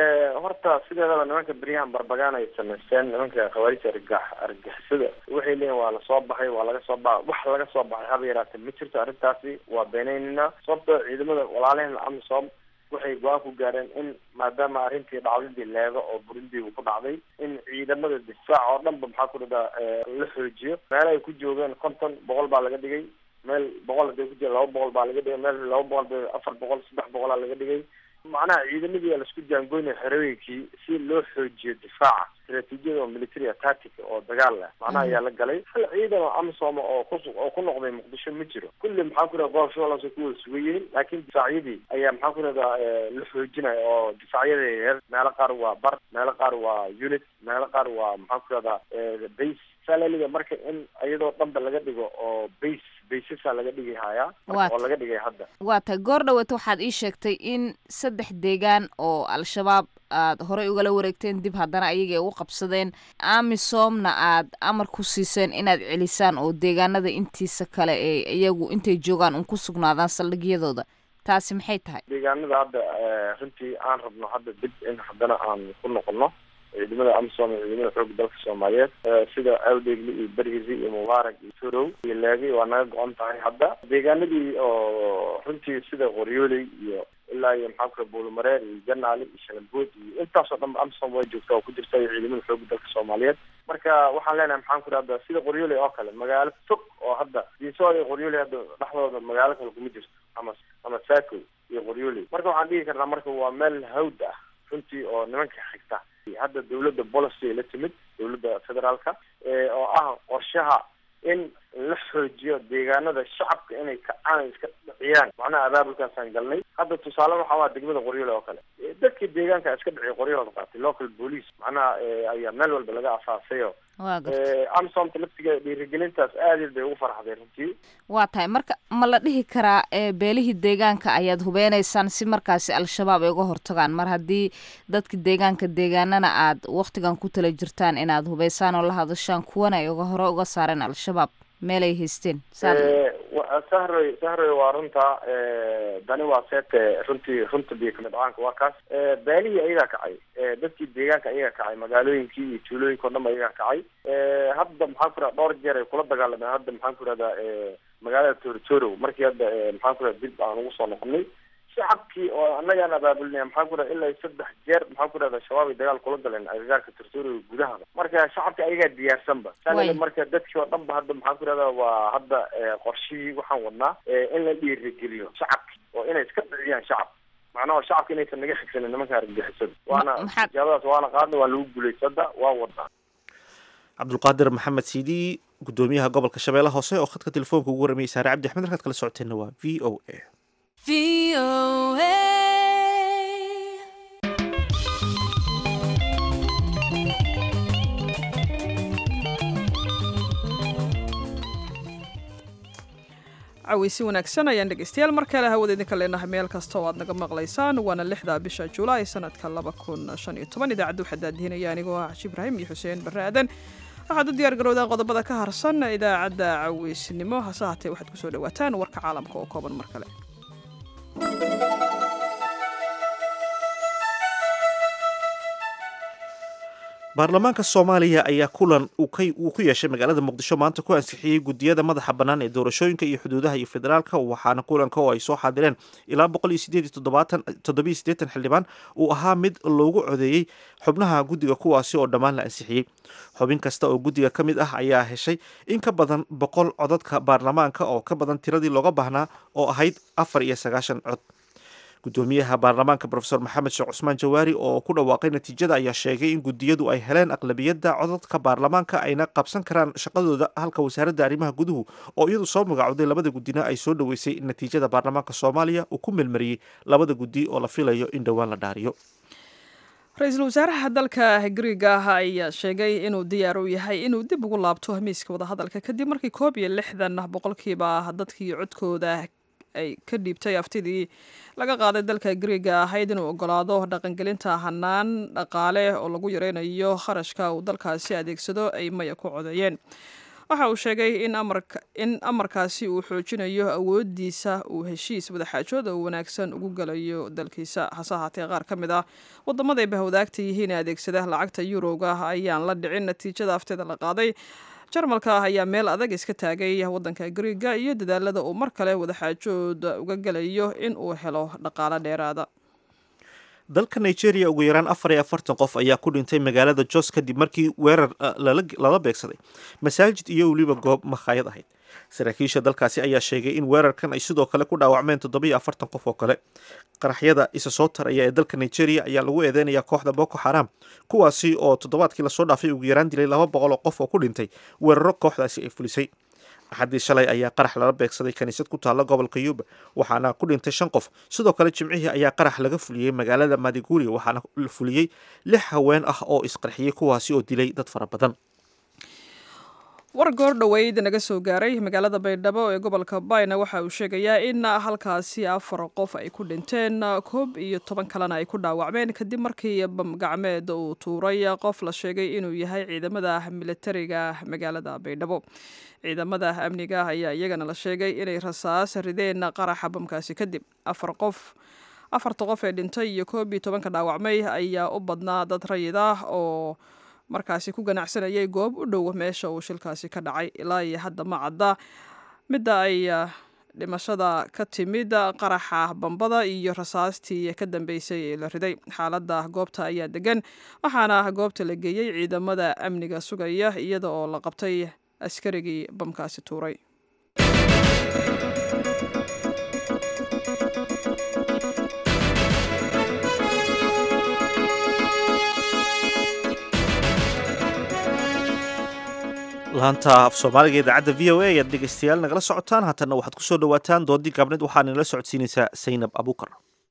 Speaker 8: horta sideedaba nimanka beryahan barbagaana ay samaysteen nimanka khawaarija argax argixisada waxay leeyihin waa lasoo baxay waa laga soo ba wax laga soo baxay haba yaraatee ma jirto arrintaasi waa beenaynina sababto ciidamada walaalaheen amisom waxay go-aan ku gaareen in maadaama arrintii dhacdadii leego oo burundi uu ku dhacday in ciidamada difaac oo dhan ba maxaa ku dhada la xoojiyo meel ay ku joogeen konton boqol baa laga dhigay meel boqol haday ku jira laba boqol baa laga dhigay meel laba boqol ba afar boqol saddex boqolaa laga dhigay macnaha ciidamadii aa laisku jaangoynaya xerooyinkii si loo xoojiyo difaaca istraatiijiyada oo military tactic oo dagaal leh macnaha ayaa la galay hal ciidan oo amisom oo ku oo ku noqday muqdisho ma jiro kulli maxaa ku rahda gobol shabeellaas ku wada sugan yihiin laakiin difaacyadii ayaa maxaa ku rahdaa la xoojinaya oo difaacyada yaryar meelo qaar waa bar meelo qaar waa unit meelo qaar waa maxaa ku rahdaa base salaliga marka in iyadoo dhanba laga dhigo oo base baysasa laga dhigi hayaa oo laga dhigay hadda
Speaker 9: waa tahay goor dhaweeta waxaad ii sheegtay in saddex deegaan oo al-shabaab aad horey ugala wareegteen dib haddana ayaga ay u qabsadeen amisomna aad amar ku siiseen inaad celisaan oo deegaanada intiisa kale ee iyagu intay joogaan un ku sugnaadaan saldhigyadooda taasi maxay tahay
Speaker 8: deegaanada hadda runtii aan rabno hadda dib in haddana aan ku noqono ciidamada amisom iyo ciidamada xooga dalka soomaaliyeed sida awdegli iyo berhizi iyo mubaarak iyo turow iyo laagi waa naga go-on tahay hadda deegaanadii oo runtii sida qoryooley iyo ilaa iyo maxaa kula buulumareer iyo janaali iyo shalambood iyo intaasoo dhan amisom way joogtaa oo ku jirta iyo ciidamada xooga dalka soomaaliyeed marka waxaan leenahay maxaan ku rahda sida qoryooley oo kale magaalo fog oo hadda diisood iyo qoryooley hadda dhexdooda magaalo kale kuma jirto ama ama saako iyo qoryooley marka waxaan dhigi karnaa marka waa meel hawd ah runtii oo nimanka xigta hadda dawladda policy ay la timid dawladda federaalka oo ah qorshaha in la xoojiyo deegaanada shacabka inay kacaan iska dhiciyaan macnaha abaabulkaasaan galnay hadda tusaale waxaa waa degmada qoryoole oo kale dadkii deegaanka iska dhiciya qoryahooda qaatay local police macnaha ayaa meel walba laga asaasayo amsomta laftigeeda dhiirigelintaas aad bay ugu farxday runtii
Speaker 9: waa tahay marka ma la dhihi karaa beelihii deegaanka ayaad hubeynaysaan si markaasi al-shabaab ay uga hortagaan mar haddii dadka deegaanka deegaanana aad waktigan ku tala jirtaan inaad hubeysaan oo la hadashaan kuwana ay uga hore uga saareen al-shabaab meel ay haysteen
Speaker 8: sahroy sahroy waa runta dani waa seete runtii runta biyo kamid caanka waa kaas beelihii ayagaa kacay dadkii deegaanka ayagaa kacay magaalooyinkii iyo tuulooyinka o dhan ayagaa kacay hadda maxaan ku raha dhowr jeer ay kula dagaalameen hadda maxaan ku rahdaa magaalada torotoro markii hadda maxaan ku raha dib aan ugu soo noqonay shacabkii oo annagaan abaabulnaya maxaan ku raha ilaa saddex jeer maxaan ku rahda shabaab ay dagaal kula galeen agagaarka tortoro gudahaba marka shacabka ayagaa diyaarsanba saa marka dadkii oo dhan ba hadda maxaan ku rahda waa hadda qorshihii waxaan wadnaa in la dhiirigeliyo shacabki oo inay iska dhiciyaan shacab macnaha shacabka inaysan naga xigsanin nimanka argagixisada waana ijaabadaas waana qaadna waa lagu guulaysada waa wadnaa
Speaker 1: cabdulqaadir maxamed siidi gudoomiyaha gobolka shabeelle hoose oo khadka telefoonka ugu warramayay saare cabdi axmed halkaad kala socoteenna waa v o a
Speaker 2: caweysi wanaagsan ayaan dhegeystayaal mar kale hawada idinka leenahay meel kasta oo aad naga maqlaysaan waana lixda bisha julaay sanadka laba kun shan iyo toban idaacadda waxaa daadihinaya anigoo ah cashi ibraahim iyo xuseen barre aadan waxaad u diyaar garowdaan qodobada ka harsan idaacadda caweysnimo hase haatee waxaad kusoo dhawaataan warka caalamka oo kooban mar kale
Speaker 1: baarlamaanka soomaaliya ayaa kulan uu ku yeeshay magaalada muqdisho maanta ku ansixiyey gudiyada madaxa bannaan ee doorashooyinka iyo xuduudaha iyo federaalka waxaana kulanka oo ay soo xaadireen ilaa xildhibaan uu ahaa mid loogu codeeyey xubnaha guddiga kuwaasi oo dhammaan la ansixiyey xubin kasta oo guddiga ka mid ah ayaa heshay in ka badan boqol codadka baarlamaanka oo ka badan tiradii looga baahnaa oo ahayd afar iyo sagaashan cod gudoomiyaha baarlamaanka rofeor maxamed sheekh cusmaan jawaari oo ku dhawaaqay natiijada ayaa sheegay in gudiyadu ay heleen aqlabiyadda codadka baarlamaanka ayna qabsan karaan shaqadooda halka wasaaradda arrimaha guduhu oo iyadu soo magacowday labada gudina ay soo dhoweysay natiijada baarlamaanka soomaaliya uu ku melmariyey labada gudi oo la filayo in dhowaan la dhaariyo
Speaker 2: ra-iisul wasaaraha dalka griiga ah ayaa sheegay inuu diyaar u yahay inuu dib ugu laabto miiska wadahadalka kadib markii koob iyo lixdan boqolkiiba dadkii codkooda ay ka dhiibtay aftidii laga qaaday dalka griiga ahayd inuu ogolaado dhaqangelinta hanaan dhaqaale oo lagu yareynayo kharashka uu dalkaasi adeegsado ay maya ku codeeyeen waxa uu sheegay in amarkaasi uu xoojinayo awoodiisa uu heshiis wadaxaajood oo wanaagsan ugu galayo dalkiisa hase ahaatee qaar ka mid ah wadamaday bahwadaagta yihiin ee adeegsada lacagta yuroga ayaan la dhicin natiijada afteeda la qaaday jarmalka ah ayaa meel adag iska taagay wadanka griiga iyo dadaalada uu mar kale wadaxaajood uga galayo in uu helo dhaqaalo dheeraada
Speaker 1: dalka nigeria ugu yaraan afar iyo afartan qof ayaa ku dhintay magaalada jos kadib markii weerar lala beegsaday masaajid iyo weliba goob makhaayad ahayd saraakiisha dalkaasi ayaa sheegay in weerarkan ay sidoo kale ku dhaawacmeen toddobiyo afartan qof oo kale qaraxyada isa soo taraya ee dalka nigeria ayaa lagu eedeynaya kooxda boko xaram kuwaasi oo toddobaadkii lasoo dhaafay ugu yaraan dilay laba boqol oo qof oo ku dhintay weeraro kooxdaasi ay fulisay axaddii shalay ayaa qarax lala beegsaday kaniisad ku taalla gobolka yuba waxaana ku dhintay shan qof sidoo kale jimcihii ayaa qarax laga fuliyey magaalada madiguri waxaana la fuliyey lix haween ah oo isqarxiyey kuwaasi oo dilay dad fara badan
Speaker 2: war goor dhoweyd naga soo gaaray magaalada baydhabo ee gobolka bayna waxa uu sheegayaa in halkaasi afar qof ay ku dhinteen koob iyo toban kalena ay ku dhaawacmeen kadib markii bamgacmeed uu tuuray qof la sheegay inuu yahay ciidamada militariga magaalada baydhabo ciidamada amniga ayaa iyagana la sheegay inay rasaas rideen qaraxa bamkaasi kadib afar qof afarta qof ee dhintay iyo koob iyo tobanka dhaawacmay ayaa u badnaa dad rayid ah oo markaasi ku ganacsanayay goob u dhow meesha uu shilkaasi ka dhacay ilaa iyo hadda ma cadda midda ay dhimashada ka timid qaraxa bambada iyo rasaastii ka dambeysay ee la riday xaaladda goobta ayaa degan waxaana goobta la geeyey ciidamada amniga sugaya iyada oo la qabtay askarigii bamkaasi tuuray
Speaker 1: laanta af soomaaliga idaacadda v o a ayaad dhegeystayaal nagala socotaan haatanna waxaad kusoo dhawaataan doodii gaabneed waxaa nala socodsiinaysaa saynab abuukar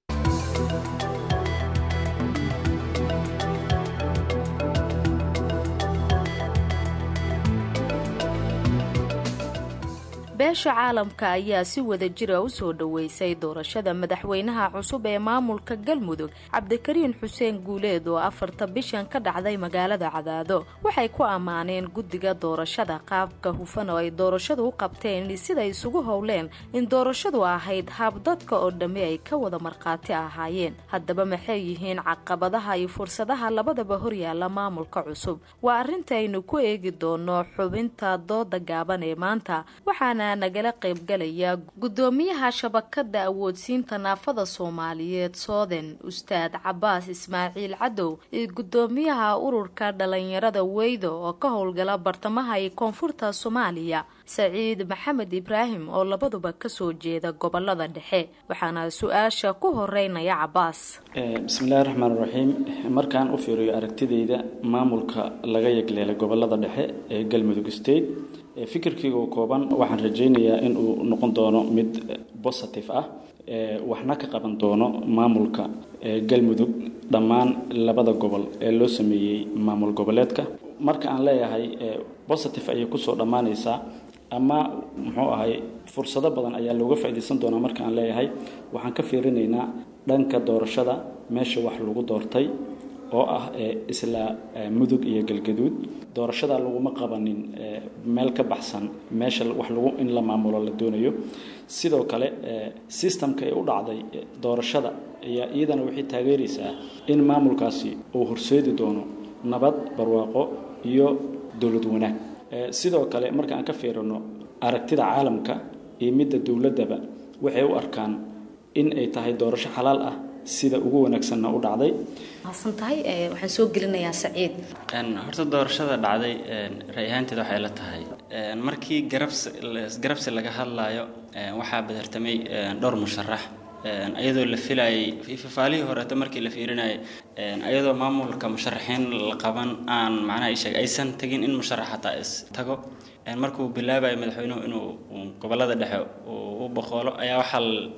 Speaker 10: beesha caalamka ayaa si wada jira u soo dhoweysay doorashada madaxweynaha cusub ee maamulka galmudug cabdikariin xuseen guuleed oo afarta bishan ka dhacday magaalada cadaado waxay ku ammaaneen guddiga doorashada qaabka hufan oo ay doorashadu u qabteen siday isugu howleen in doorashadu ahayd habdadka oo dhammi ay ka wada markhaati ahaayeen haddaba maxay yihiin caqabadaha iyo fursadaha labadaba horyaala maamulka cusub waa arrintaaynu ku eegi doono xubinta dooda gaaban ee maanta waxaana nagala qaybgalaya guddoomiyaha shabakada awoodsiinta naafada soomaaliyeed sooden ustaad cabaas ismaaciil cadow iyo guddoomiyaha ururka dhalinyarada weydo oo ka howlgala bartamaha iyo koonfurta soomaaliya saciid maxamed ibraahim oo labaduba kasoo jeeda gobolada dhexe waxaana su-aasha ku horeynaya cabaas
Speaker 11: bismillahi raxmaan raxiim markaan u fiiriyo aragtidayda maamulka laga yegleelay gobolada dhexe ee galmudug state fikirkayga oo kooban waxaan rajaynayaa in uu noqon doono mid positive ah waxna ka qaban doono maamulka galmudug dhammaan labada gobol ee loo sameeyey maamul goboleedka marka aan leeyahay positive ayay kusoo dhammaanaysaa ama muxuu ahay fursado badan ayaa looga faa'iidaysan doonaa marka aan leeyahay waxaan ka fiirinaynaa dhanka doorashada meesha wax lagu doortay oo ah isla mudug iyo galgaduud doorashada laguma qabanin meel ka baxsan meesha wax lagu in la maamulo la doonayo sidoo kale sistamka ee u dhacday doorashada ayaa iyadana waxay taageeraysaa in maamulkaasi uu horseedi doono nabad barwaaqo iyo dowlad wanaag sidoo kale marka aan ka fiirino aragtida caalamka iyo midda dowladdaba waxay u arkaan in ay tahay doorasho xalaal ah sida ugu wanaagsanna u dhacday
Speaker 10: maasan tahay waxaan soo gelinayaa saciid
Speaker 12: horta doorashada dhacday ray ahaanteed waxay la tahay markii garabsi garabsi laga hadlayo waxaa badartamay dhowr musharax ayadoo la filayay fifaalihii horeeto markii la fiirinayay ayadoo maamulka musharaxiin la qaban aan macnaha isheeg aysan tagin in musharax hataa is tago markuu bilaabayo madaxweynuhu inuu gobolada dhexe u boqoolo ayaa waxaa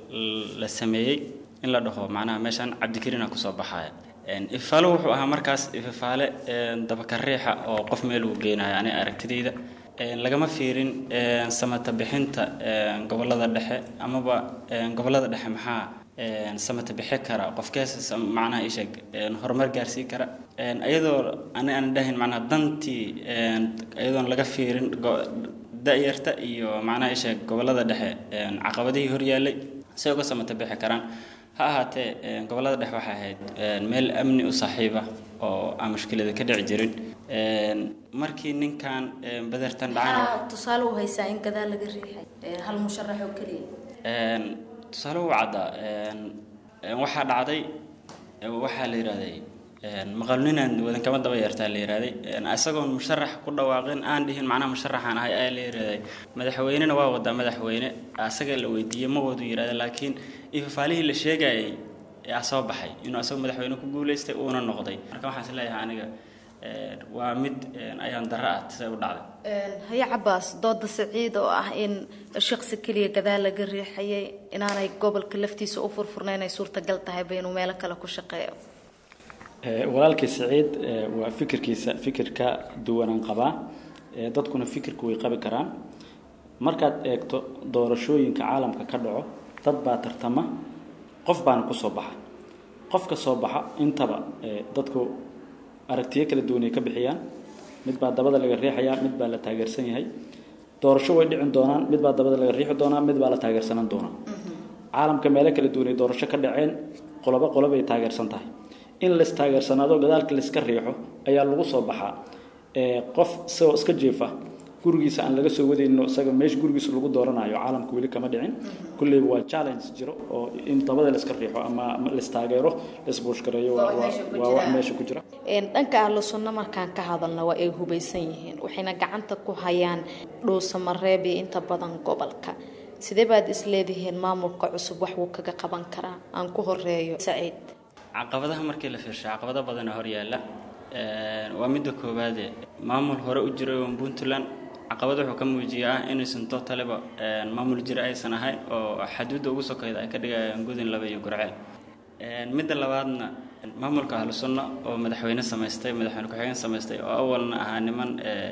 Speaker 12: la sameeyey in la dhaho macnaha meeshaan cabdikariina kusoo baxaya ifaalo wuxuu ahaa markaas ifafaale dabakariixa oo qof meel uu geynayo ani aragtidayda lagama fiirin samata bixinta gobolada dhexe amaba gobolada dhexe maxaa samata bixi kara qofkees macnaha isheeg horumar gaarsii kara iyadoo ani aan dhahayn macnaha dantii iyadoon laga fiirin da-yarta iyo macnaha isha gobolada dhexe caqabadihii horyaallay say uga samata bixi karaan ha ahaatee gobolada dhexe waxay ahayd meel amni u saaxiiba oo aan mushkilada ka dhici jirin markii ninkan badartan dhacana
Speaker 10: tusaale u haysaa in gadaal laga riixay hal musharax oo keliya
Speaker 12: tusaale u caddaa waxaa dhacday waxaa la yidhahday maqalninaan wadan kama daba yeertaa la yidhahday isagoon musharax ku dhawaaqin aan dhihin macnaha musharaxaan ahay ayaa la yidhahday madaxweynena waa wadaa madaxweyne asaga la weydiiyey ma wadu yidhahda laakiin ifafaalihii la sheegayay yaa soo baxay inuu asagoo madaxweyne ku guuleystay uuna noqday marka waxaan is leeyahay aniga waa mid ayaan darro ah say u dhacday
Speaker 10: haye cabaas dooda saciid oo ah in shaqsi keliya gadaal laga riixayay inaanay gobolka laftiisa u furfurnayn ay suurtagal tahayba inuu meelo kale ku shaqeeyo
Speaker 11: walaalkii saciid waa fikirkiisa fikirka duwanaan qabaa dadkuna fikirku way qabi karaan markaad eegto doorashooyinka caalamka ka dhaco dad baa tartama qof baana kusoo baxa qofka soo baxa intaba dadku aragtiyo kala duwanay ka bixiyaan mid baa dabada laga riixayaa mid baa la taageersan yahay doorasho way dhicin doonaan mid baa dabada laga riixi doonaa mid baa la taageersanan doonaa caalamka meelo kala duwanay doorasho ka dhaceen qolobo qolobay taageersan tahay in lais taageersanaado gadaalka laiska riixo ayaa lagu soo baxaa qof isagoo iska jeefa gurigiisa aan laga soo wadayno isaga meesha gurigiisa lagu dooranayo caalamka weli kama dhicin kulleyba waa challenge jiro oo in dabada laiska riixo ama lastaageero laisbuushgareeyo waa wax meesha ku jira
Speaker 10: dhanka ahlu sunno markaan ka hadalna waa ay hubaysan yihiin waxayna gacanta ku hayaan dhuusamareeb iyo inta badan gobolka sidee baad isleedihiin maamulka cusub wax wuu kaga qaban karaa aan ku horeeyo saciid
Speaker 12: caqabadaha markii la fiirsho caqabado badana horyaalla waa midda koowaade maamul hore u jiray oo puntland caqabad wuxuu ka muujiyaa ah inaysan totaliba maamul jira aysan ahayn oo xaduudda ugu sokayda ay ka dhigayaan gudun laba iyo gurceel midda labaadna maamulka ahlu sunno oo madaxweyne samaystay madaxweyne ku-xigeen samaystay oo awalna ahaa niman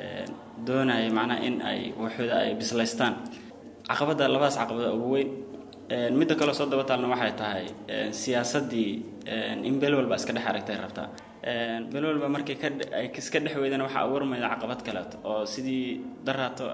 Speaker 12: doonaya macnaha in ay waxooda ay bislaystaan caqabadda labadaas caqabada ugu weyn midda kaleo soo daba taalna waxay tahay siyaasaddii in beel walba iska dhex aragtay rabtaa beel walba markii ay iska dhex weydana waxaa abuurmayda caqabad kaleeto oo sidii daraato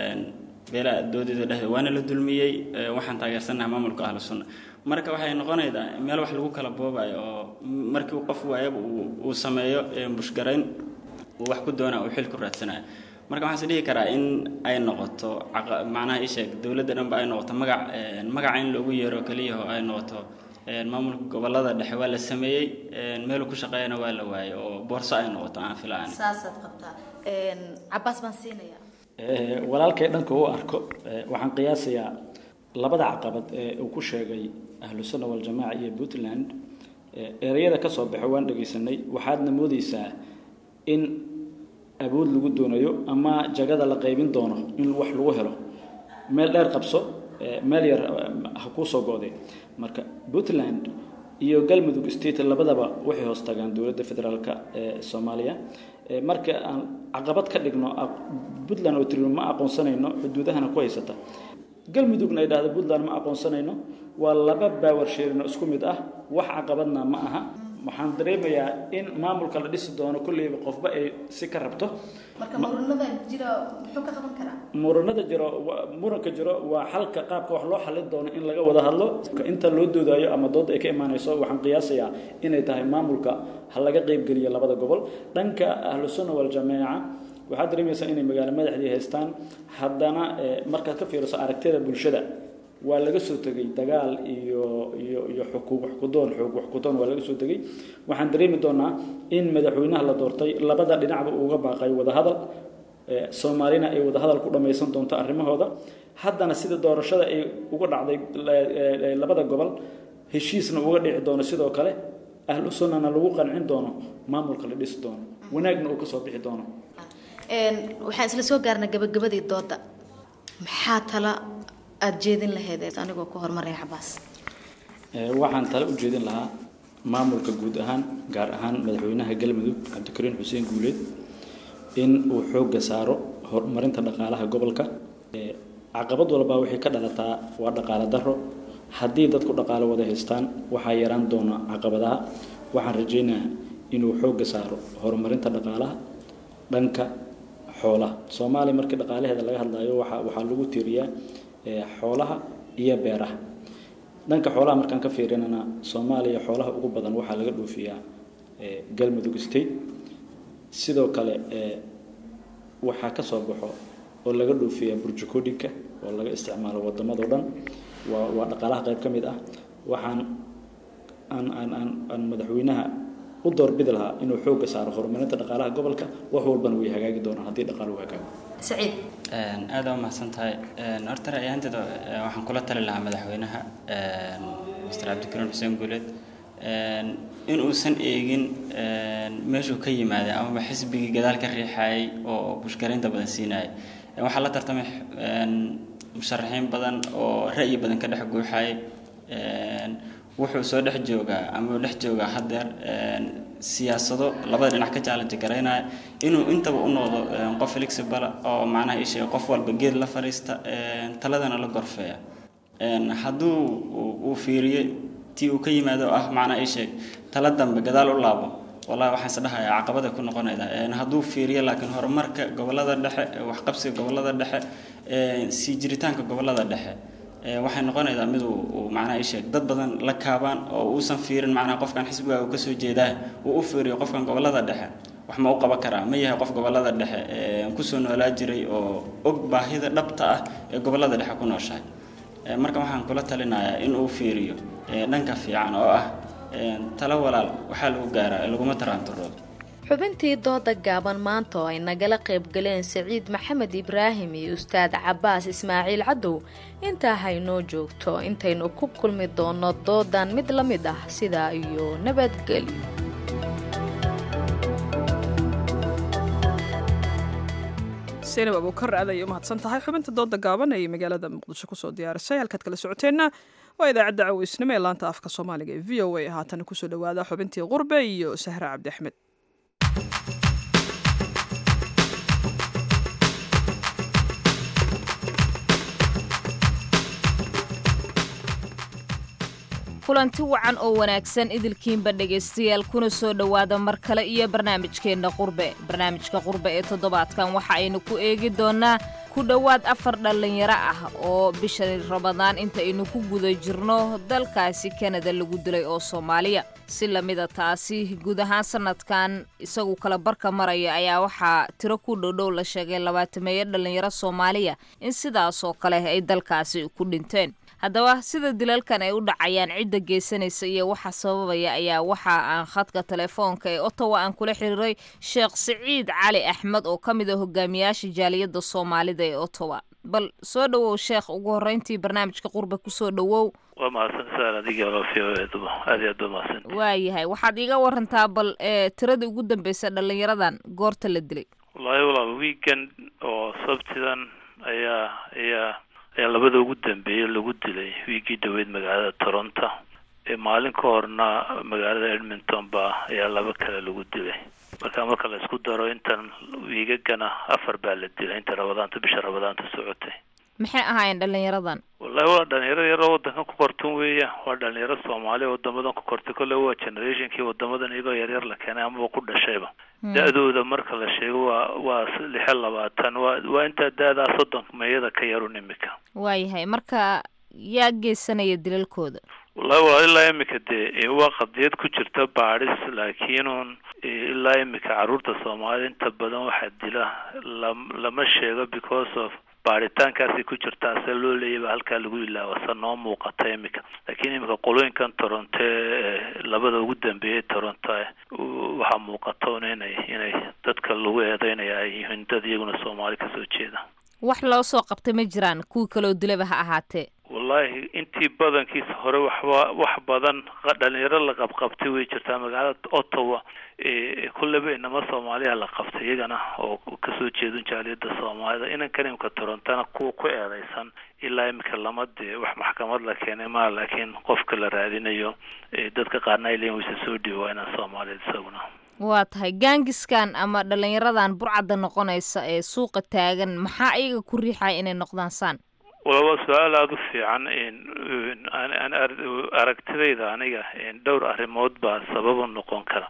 Speaker 12: beelaa doodeeda dhexdeed waana la dulmiyey waxaan taageersanaha maamulka ahlu sunna marka waxay noqonaydaa meel wax lagu kala boobayo oo markii qof waayaba uu sameeyo bushgarayn uu wax ku doona uu xil ku raadsanayo marka waxaan is dhihi karaa in ay noqoto macnaha isheeg dowladda dhanba ay noqoto magac magaca in loogu yeero keliya oo ay noqoto maamulka gobolada dhexe waa la sameeyey meeluu ku shaqeeyana waa la waayey oo boorso ay noqoto aan filaan
Speaker 10: saasaad qabtaa cabaas baan siinaya
Speaker 11: walaalkay dhanka u arko waxaan qiyaasayaa labada caqabad ee uu ku sheegay ahlu sunna waljamaaca iyo puntland ereyada ka soo baxo waan dhegaysanay waxaadna moodeysaa in awood lagu doonayo ama jagada la qaybin doono in wax lagu helo meel dheer qabso meel yar ha kuu soo go'day marka puntland iyo galmudug state labadaba waxay hoos tagaan dowladda federaalka ee soomaaliya marka aan caqabad ka dhigno puntland oo tiri ma aqoonsanayno xuduudahana ku haysata galmudugna ay dhahdo puntland ma aqoonsanayno waa laba baawar sheerino isku mid ah wax caqabadna ma aha waxaan dareemayaa in maamulka la dhisi doono kolleyba qofba ay si ka rabto
Speaker 10: marka muranada jira muxuu ka qaban karaa
Speaker 11: muranada jiro muranka jiro waa xalka qaabka wax loo xalin doono in laga wada hadlo inta loo doodayo ama dood ay ka imaanayso waxaan qiyaasayaa inay tahay maamulka ha laga qeybgeliyo labada gobol dhanka ahlu sunna waljamaaca waxaad dareemaysaa inay magaalo madaxdii haystaan haddana markaad ka fiiriso aragtida bulshada waa laga soo tegay dagaal iyo iyo iyo xukuum wax ku doon xoog wax ku doon waa laga soo tegay waxaan dareemi doonaa in madaxweynaha la doortay labada dhinacba uga baaqay wadahadal soomaalina ay wadahadal ku dhammaysan doonto arrimahooda haddana sida doorashada ay uga dhacday labada gobol heshiisna uga dhici doono sidoo kale ahlu sunnana lagu qancin doono maamulka la dhisi doono wanaagna uu kasoo bixi doono
Speaker 10: waxaan isla soo gaarnay gabagabadii dooda maxaa tala aada jeedin lahayd anigoo ku horumaraya cabaas
Speaker 11: waxaan tale u jeedin lahaa maamulka guud ahaan gaar ahaan madaxweynaha galmudug cabdikariin xuseen guuleed in uu xoogga saaro horumarinta dhaqaalaha gobolka caqabad walbaa waxay ka dhalataa waa dhaqaale daro haddii dadku dhaqaale wada haystaan waxaa yaraan doona caqabadaha waxaan rajaynayaa inuu xoogga saaro horumarinta dhaqaalaha dhanka xoolaha soomaaliya markii dhaqaalaheeda laga hadlayo waxa waxaa lagu tiiriyaa xoolaha iyo beeraha dhanka xoolaha markaan ka fiirinana soomaaliya xoolaha ugu badan waxaa laga dhoofiyaa galmudug state sidoo kale waxaa ka soo baxo oo laga dhoofiyaa burjukoodhinka oo laga isticmaalo waddamadao dhan waa waa dhaqaalaha qayb ka mid ah waxaan aan aan aan aan madaxweynaha u doorbidi lahaa inuu xoogga saaro horumarinta dhaqaalaha gobolka wax walbana way hagaagi doonaan haddii dhaqaaluhu hagaago
Speaker 10: saciid
Speaker 12: aada u mahadsan tahay horta ra'yaanteeda waxaan kula tali lahaa madaxweynaha mr cabdikariin xuseen guuleed in uusan eegin meeshuu ka yimaaday amaba xisbigii gadaal ka riixayay oo bushgaraynta badan siinayay waxaa la tartamay musharaxiin badan oo ra'yi badan ka dhex guuxayay wuxuu soo dhex joogaa ama dhex joogaa haddeer siyaasado labada dhinac ka challenge garaynaya inuu intaba u noqdo qof flexible oo macnaha isheega qof walba geed la fadhiista taladana la gorfeeya hadduu uu fiiriyo tii uu ka yimaado ah macnaha isheeg tala dambe gadaal u laabo wallahi waxaan is dhahayaa caqabada ku noqonayda hadduu fiiriyo laakiin horumarka gobolada dhexe waxqabsiga gobolada dhexe sii jiritaanka gobolada dhexe waxay noqonaydaa mid uu macnaha isheeg dad badan la kaabaan oo uusan fiirin macnaha qofkan xisbiga uu kasoo jeedaa uu u fiiriyo qofkan gobolada dhexe wax ma u qaban karaa ma yahay qof gobolada dhexe kusoo noolaa jiray oo og baahida dhabta ah ee gobolada dhexe ku nooshahay marka waxaan kula talinayaa in uu fiiriyo dhanka fiican oo ah talo walaal waxaa lagu gaaraa laguma taraanturoodo
Speaker 10: xubintii dooda gaaban maanta oo ay nagala qayb galeen saciid maxamed ibraahim iyo ustaad cabaas ismaaciil cadow intaa haynoo joogto intaynu ku kulmi doono doodan mid la mid ah sidaa iyo nabadgelyo
Speaker 2: saynab abuukar aad ayay u mahadsan tahay xubinta dooda gaaban ay magaalada muqdisho kusoo diyaarisay halkaad kala socoteenna waa idaacadda caweysnimo ee laanta afka soomaaliga ee v o a haatana kusoo dhawaada xubintii qurbe iyo sahra cabdi axmed
Speaker 9: kulanti wacan oo wanaagsan idilkiinba dhegaystayaal kuna soo dhowaada mar kale iyo barnaamijkeenna qurbe barnaamijka qurbe ee toddobaadkan waxa aynu ku eegi doonnaa ku dhowaad afar dhallinyaro ah oo bisha ramadaan inta aynu ku guda jirno dalkaasi kanada lagu dilay oo soomaaliya si lamida taasi guud ahaan sanadkan isagu kala barka maraya ayaa waxaa tiro ku dhowdhow la sheegay labaatameeyo dhallinyaro soomaaliya in sidaasoo kale ay dalkaasi ku dhinteen haddaba sida dilalkan ay u dhacayaan cidda geysanaysa iyo waxa sababaya ayaa waxa aan khadka telefoonka ee ottawa aan kula xiriiray sheekh siciid cali axmed oo ka mid a hogaamiyaasha jaaliyadda soomaalida ee ottawa bal soo dhowow sheekh ugu horreyntii barnaamijka qurbe kusoo dhowow
Speaker 13: waa mahadsantasaa adiga lofioeeduba aad iyo aad ba mahadsan
Speaker 9: waayahay waxaad iiga warantaa bal ee tiradii ugu dambeysa dhallinyaradan goorta la dilay
Speaker 13: wallaahi walaal weekend oo sabtidan ayaa ayaa ayaa labada ugu dambeeyey lagu dilay wiigii dhaweyd magaalada toronto maalin ka horna magaalada edmonton ba ayaa laba kale lagu dilay marka marka la isku daro intan wiigagana afar baa la dilay inta rabadaanta bisha rabadaanta socotay
Speaker 9: maxay ahaayeen dhallinyaradan
Speaker 13: wallahi waa dhalinyaro yaro wadankan ku kortan weeya waa dhalinyaro soomaaliya wadamadan ku kortay kolle waa generationkii wadamadan iyagoo yaryar la keenay amaba ku dhashayba da-dooda marka la sheego waa waa lixe labaatan waa waa intaa da-daa soddon meeyada ka yarun imika
Speaker 9: waayahay marka yaa geysanaya dilalkooda
Speaker 13: wallahi waa ilaa imika dee waa qadiyad ku jirta baadhis laakiinun ilaa imika carruurta soomaalida inta badan waxaa dila lam lama sheego because of baaritaankaasay ku jirtaa se loo leeyaba halkaa lagu ilaawa se noo muuqata imika laakiin imika qolooyinkan toronto ee labada ugu dambeeyay toronto waxaa muuqata un inay inay dadka lagu eedeynaya ay yihiin dad iyaguna soomaali kasoo jeeda
Speaker 9: wax loo soo qabtay ma jiraan kuwii kaloo dilaba ha ahaatee
Speaker 13: wallahi intii badankiisa hore waxba wax badan dhalinyaro la qabqabtay way jirtaa magaalada ottawa kulleba inama soomaaliya la qabtay iyagana oo kasoo jeedin jaaliyada soomaalida inankan imika torontona kuwa ku eedeysan ilaa imika lama dee wax maxkamad la keenay maa laakiin qofka la raadinayo dadka qaarna ay leeyiin wayse soo dhiibi waa inaan soomaaliyad isaguna
Speaker 9: waa tahay gaangiskan ama dhallinyaradan burcadda noqonaysa ee suuqa taagan maxaa iyaga ku riixaya inay noqdaan saan
Speaker 13: wala waa su-aal aada u fiican aragtidayda aniga dhowr arrimood baa sababu noqon kara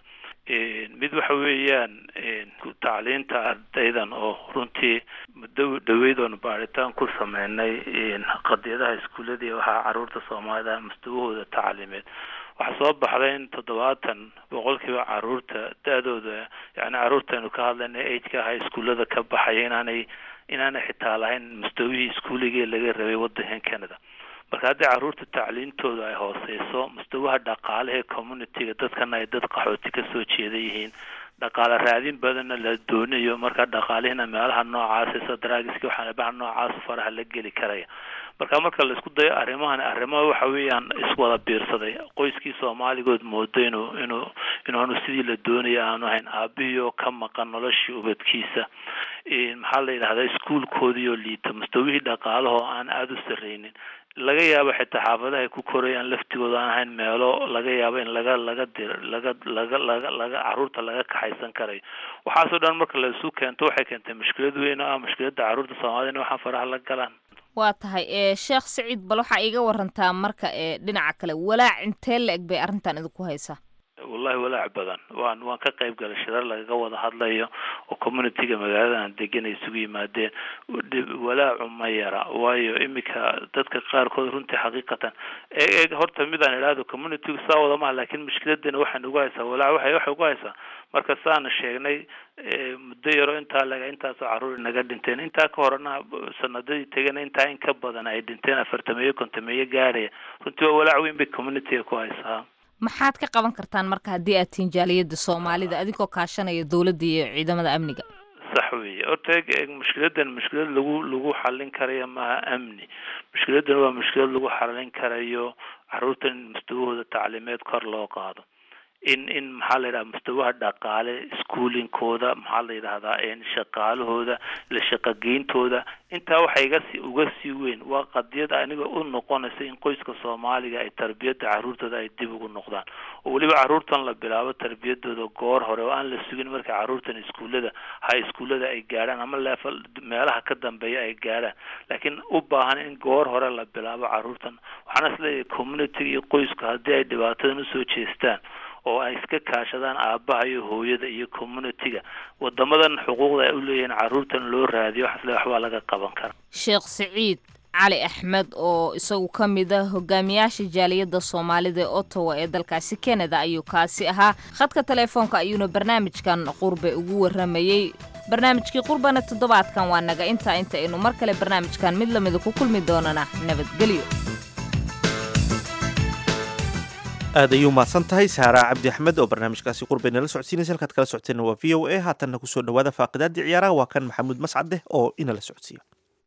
Speaker 13: mid waxa weeyaan tacliinta ardaydan oo runtii muddo dhaweyd oonu baaritaan ku sameynay qadiyadaha iskuuladii waxaa caruurta soomaalida mustawahooda tacliimeed waxaa soo baxday in toddobaatan boqolkiiba caruurta da-dooda yani caruurtaynu ka hadlayna ageka aha iskuullada ka baxaya inaanay inaanay xitaa lahayn mustawihii iskuuligii laga rabay wadankan canada marka haddii caruurta tacliintooda ay hooseyso mustawaha dhaqaalaha communityga dadkana ay dad qaxooti kasoo jeeda yihiin dhaqaale raadin badanna la doonayo marka dhaqaalihina meelaha noocaas sida daraagiska waxaanabaha noocaas faraha la geli karaya marka marka la isku dayo arrimahan arrimaha waxa weeyaan iswada biirsaday qoyskii soomaaligood moodo inuu inuu inuanu sidii la doonaya aanu ahayn aabihii oo ka maqan noloshii ubadkiisa maxaa la yidhahdaa iskuolkoodii oo liita mustawihii dhaqaalahoo aan aada u sarreynin laga yaabo xitaa xaafadaha ay ku korayaan laftigooda aan ahayn meelo laga yaabo in laga laga dir laga laga laga laga caruurta laga kaxaysan karayo waxaasoo dhan marka la isu keento waxay keentay mushkilad weyn oo ah mushkiladda caruurta soomaalida in waxaan faraha la galaan
Speaker 9: waa tahay ee sheekh saciid bal waxaa iiga warantaa marka ee dhinaca kale walaac intee la eg bay arrintan idinku haysaa
Speaker 13: wallahi walaac badan waan waan ka qayb galay shirar lagaga wada hadlayo oo communityga magaalada aan degan ay isugu yimaadeen walaacu ma yara waayo iminka dadka qaarkood runtii xaqiiqatan e horta midaan idhaahdo communitygu saa wada maha lakin mushkiladana waxaan ugu haysaa walaac waxay waxay ugu haysaa marka saana sheegnay muddo yaro intaa laga intaasoo caruur naga dhinteen intaa ka horena sanadadii tegana intaa in ka badan ay dhinteen afartameeyo kontameeyo gaaraya runtii waa walaac weyn bay communityga ku haysaa
Speaker 9: maxaad ka qaban kartaan marka haddii aad tihiin jaaliyadda soomaalida adigoo kaashanaya dowladda iyo ciidamada amniga
Speaker 13: sax weeye horta eg mushkiladan mushkilad lagu lagu xallin karayo maaha amni mushkiladan waa mushkilad lagu xallin karayo caruurta in mustawahooda tacliimeed kor loo qaado in in maxaa la yidhaha mustawaha dhaqaale schooling-kooda maxaa la yidhahdaa shaqaalahooda la shaqageyntooda intaa waxa iga si uga sii weyn waa qadiyad aniga u noqonaysa in qoyska soomaaliga ay tarbiyadda caruurtooda ay dib ugu noqdaan oo weliba caruurtan la bilaabo tarbiyadooda goor hore oo aan la sugin marka caruurtan iskuullada ha iskuullada ay gaadhaan ama leefal meelaha ka dambeeya ay gaadhaan laakiin u baahan in goor hore la bilaabo caruurtan waxaana isleeyahay community iyo qoysku haddii ay dhibaatadan usoo jeestaan oo ay iska kaashadaan aabbaha iyo hooyada iyo community-ga wadamadan xuquuqda ay u leeyihiin caruurtan loo raadiyo waxaasle waxbaa laga qaban kara
Speaker 9: sheekh siciid cali axmed oo isagu ka mid ah hogaamiyaasha jaaliyadda soomaalida ee ottawa ee dalkaasi canada ayuu kaasi ahaa khadka teleefoonka ayuuna barnaamijkan qurbe ugu warramayey barnaamijkii qurbana toddobaadkan waa naga intaa inta aynu mar kale barnaamijkan mid lamida ku kulmi doonana nabadgelyo
Speaker 1: aad ayuu mahadsan tahay saara cabdi axmed oo barnaamijkaasi qurbay nala socodsiinaysa halkaad kala socoteenna waa v o a haatanna kusoo dhawaada faaqidaadii ciyaaraha waa kan maxamuud mascadeh oo inala socodsiiya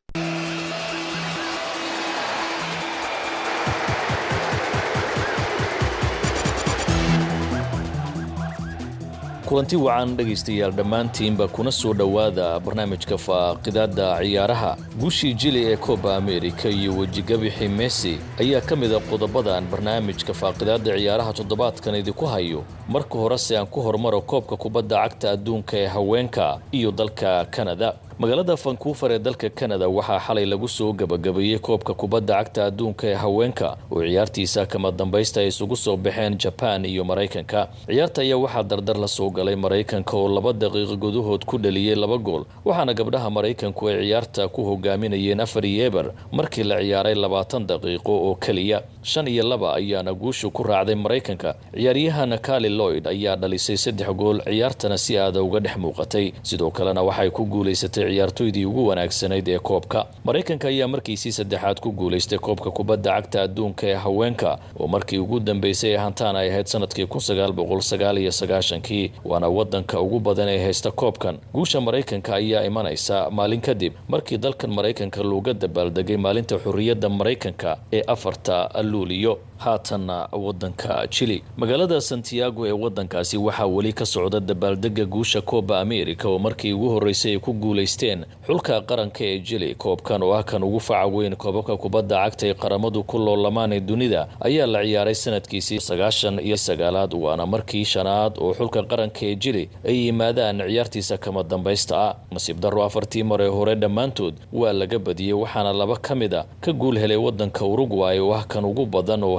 Speaker 14: kulanti wacan dhegaystayaal dhammaantiinba kuna soo dhowaada barnaamijka faaqidaadda ciyaaraha guushii jili ee kooba amerika iyo wejigabixii messi ayaa ka mid a qodobadan barnaamijka faaqidaadda ciyaaraha toddobaadkan idinku hayo marka horese aan ku hormaro koobka kubadda cagta adduunka ee haweenka iyo dalka kanada magaalada vancouver ee dalka kanada waxaa xalay lagu soo gabagabeeyey koobka kubadda cagta adduunka ee haweenka oo ciyaartiisa kama dambaysta ay isugu soo baxeen jaban iyo maraykanka ciyaarta ayaa waxaa dardar la soo galay maraykanka oo laba daqiiqo gudahood ku dhaliyey laba gool waxaana gabdhaha maraykanku ay ciyaarta ku hogaaminayeen afar iyo eber markii la ciyaaray labaatan daqiiqo oo keliya shan iyo laba ayaana guushu ku raacday maraykanka ciyaaryahana kali loyd ayaa dhalisay saddex gool ciyaartana si aada uga dhex muuqatay sidoo kalena waxay ku guulaysatay ciyaartoydii ugu wanaagsanayd ee koobka maraykanka ayaa markiisii saddexaad ku guulaystay koobka kubadda cagta adduunka ee haweenka oo markii ugu dambeysay ee hantaan ay ahayd sanadkii kun sagaal boqol sagaal iyo sagaashankii waana wadanka ugu badan ee haysta koobkan guusha maraykanka ayaa imanaysa maalin kadib markii dalkan maraykanka looga dabaaldegay maalinta xurriyadda maraykanka ee afarta luuliyo haatanna wadanka jili magaalada santiago ee wadankaasi waxaa weli ka socda dabaaldega guusha kooba amerika oo markii ugu horreysay ay ku guulaysteen xulka qaranka ee jili koobkan oo ah kan ugu faca weyn koobabka kubadda cagta ee qaramadu ku loolamaan ee dunida ayaa la ciyaaray sanadkiisii sagaashan iyo sagaalaad waana markii shanaad oo xulka qaranka ee jili ay yimaadaan ciyaartiisa kama dambaysta ah nasiib darro afartii mar ee hore dhammaantood waa laga badiyey waxaana laba ka mid a ka guul helay wadanka urugway oo ah kan ugu badan oo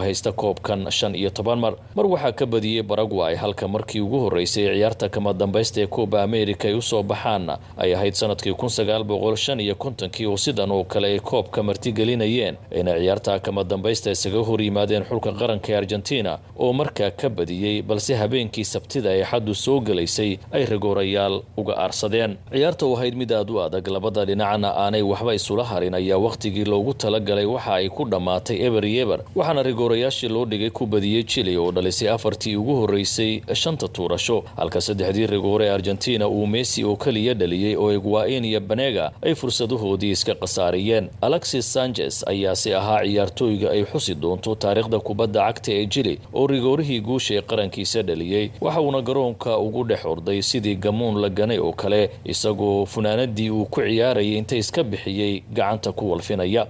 Speaker 14: haysta koobkan shan iyo toban mar mar waxaa ka badiyey baragway halka markii ugu horreysay ciyaarta kama dambaysta ee kooba america ay usoo baxaan ay ahayd sanadkii kun sagaal boqol shan iyo kontonkii oo sidan oo kale ay koobka martigelinayeen ayna ciyaarta kama dambaysta isaga hor yimaadeen xulka qaranka ee argentina oo markaa ka badiyey balse habeenkii sabtida ee xaddu soo gelaysay ay rigoorayaal uga aarsadeen ciyaarta oo ahayd mid aad u adag labada dhinacna aanay waxba isula harin ayaa wakhtigii loogu talagalay waxa ay ku dhammaatay eber iyo eber waxaana rigoorayaashii loo dhigay ku badiyey chile oo dhalisay afartii ugu horreysay shanta tuurasho halka saddexdii rigoore ee argentina uu messi oo keliya dhaliyey oo egwain iyo banega ay fursadahoodii iska khasaariyeen alexis sanchez ayaase ahaa ciyaartooyga ay xusi doonto taariikhda kubadda cagta ee jili oo rigoorihii guusha ee qarankiisa dhaliyey waxa uuna garoonka ugu dhex orday sidii gamuun la ganay oo kale isagoo funaanadii uu ku ciyaarayay inta iska bixiyey gacanta ku walfinaya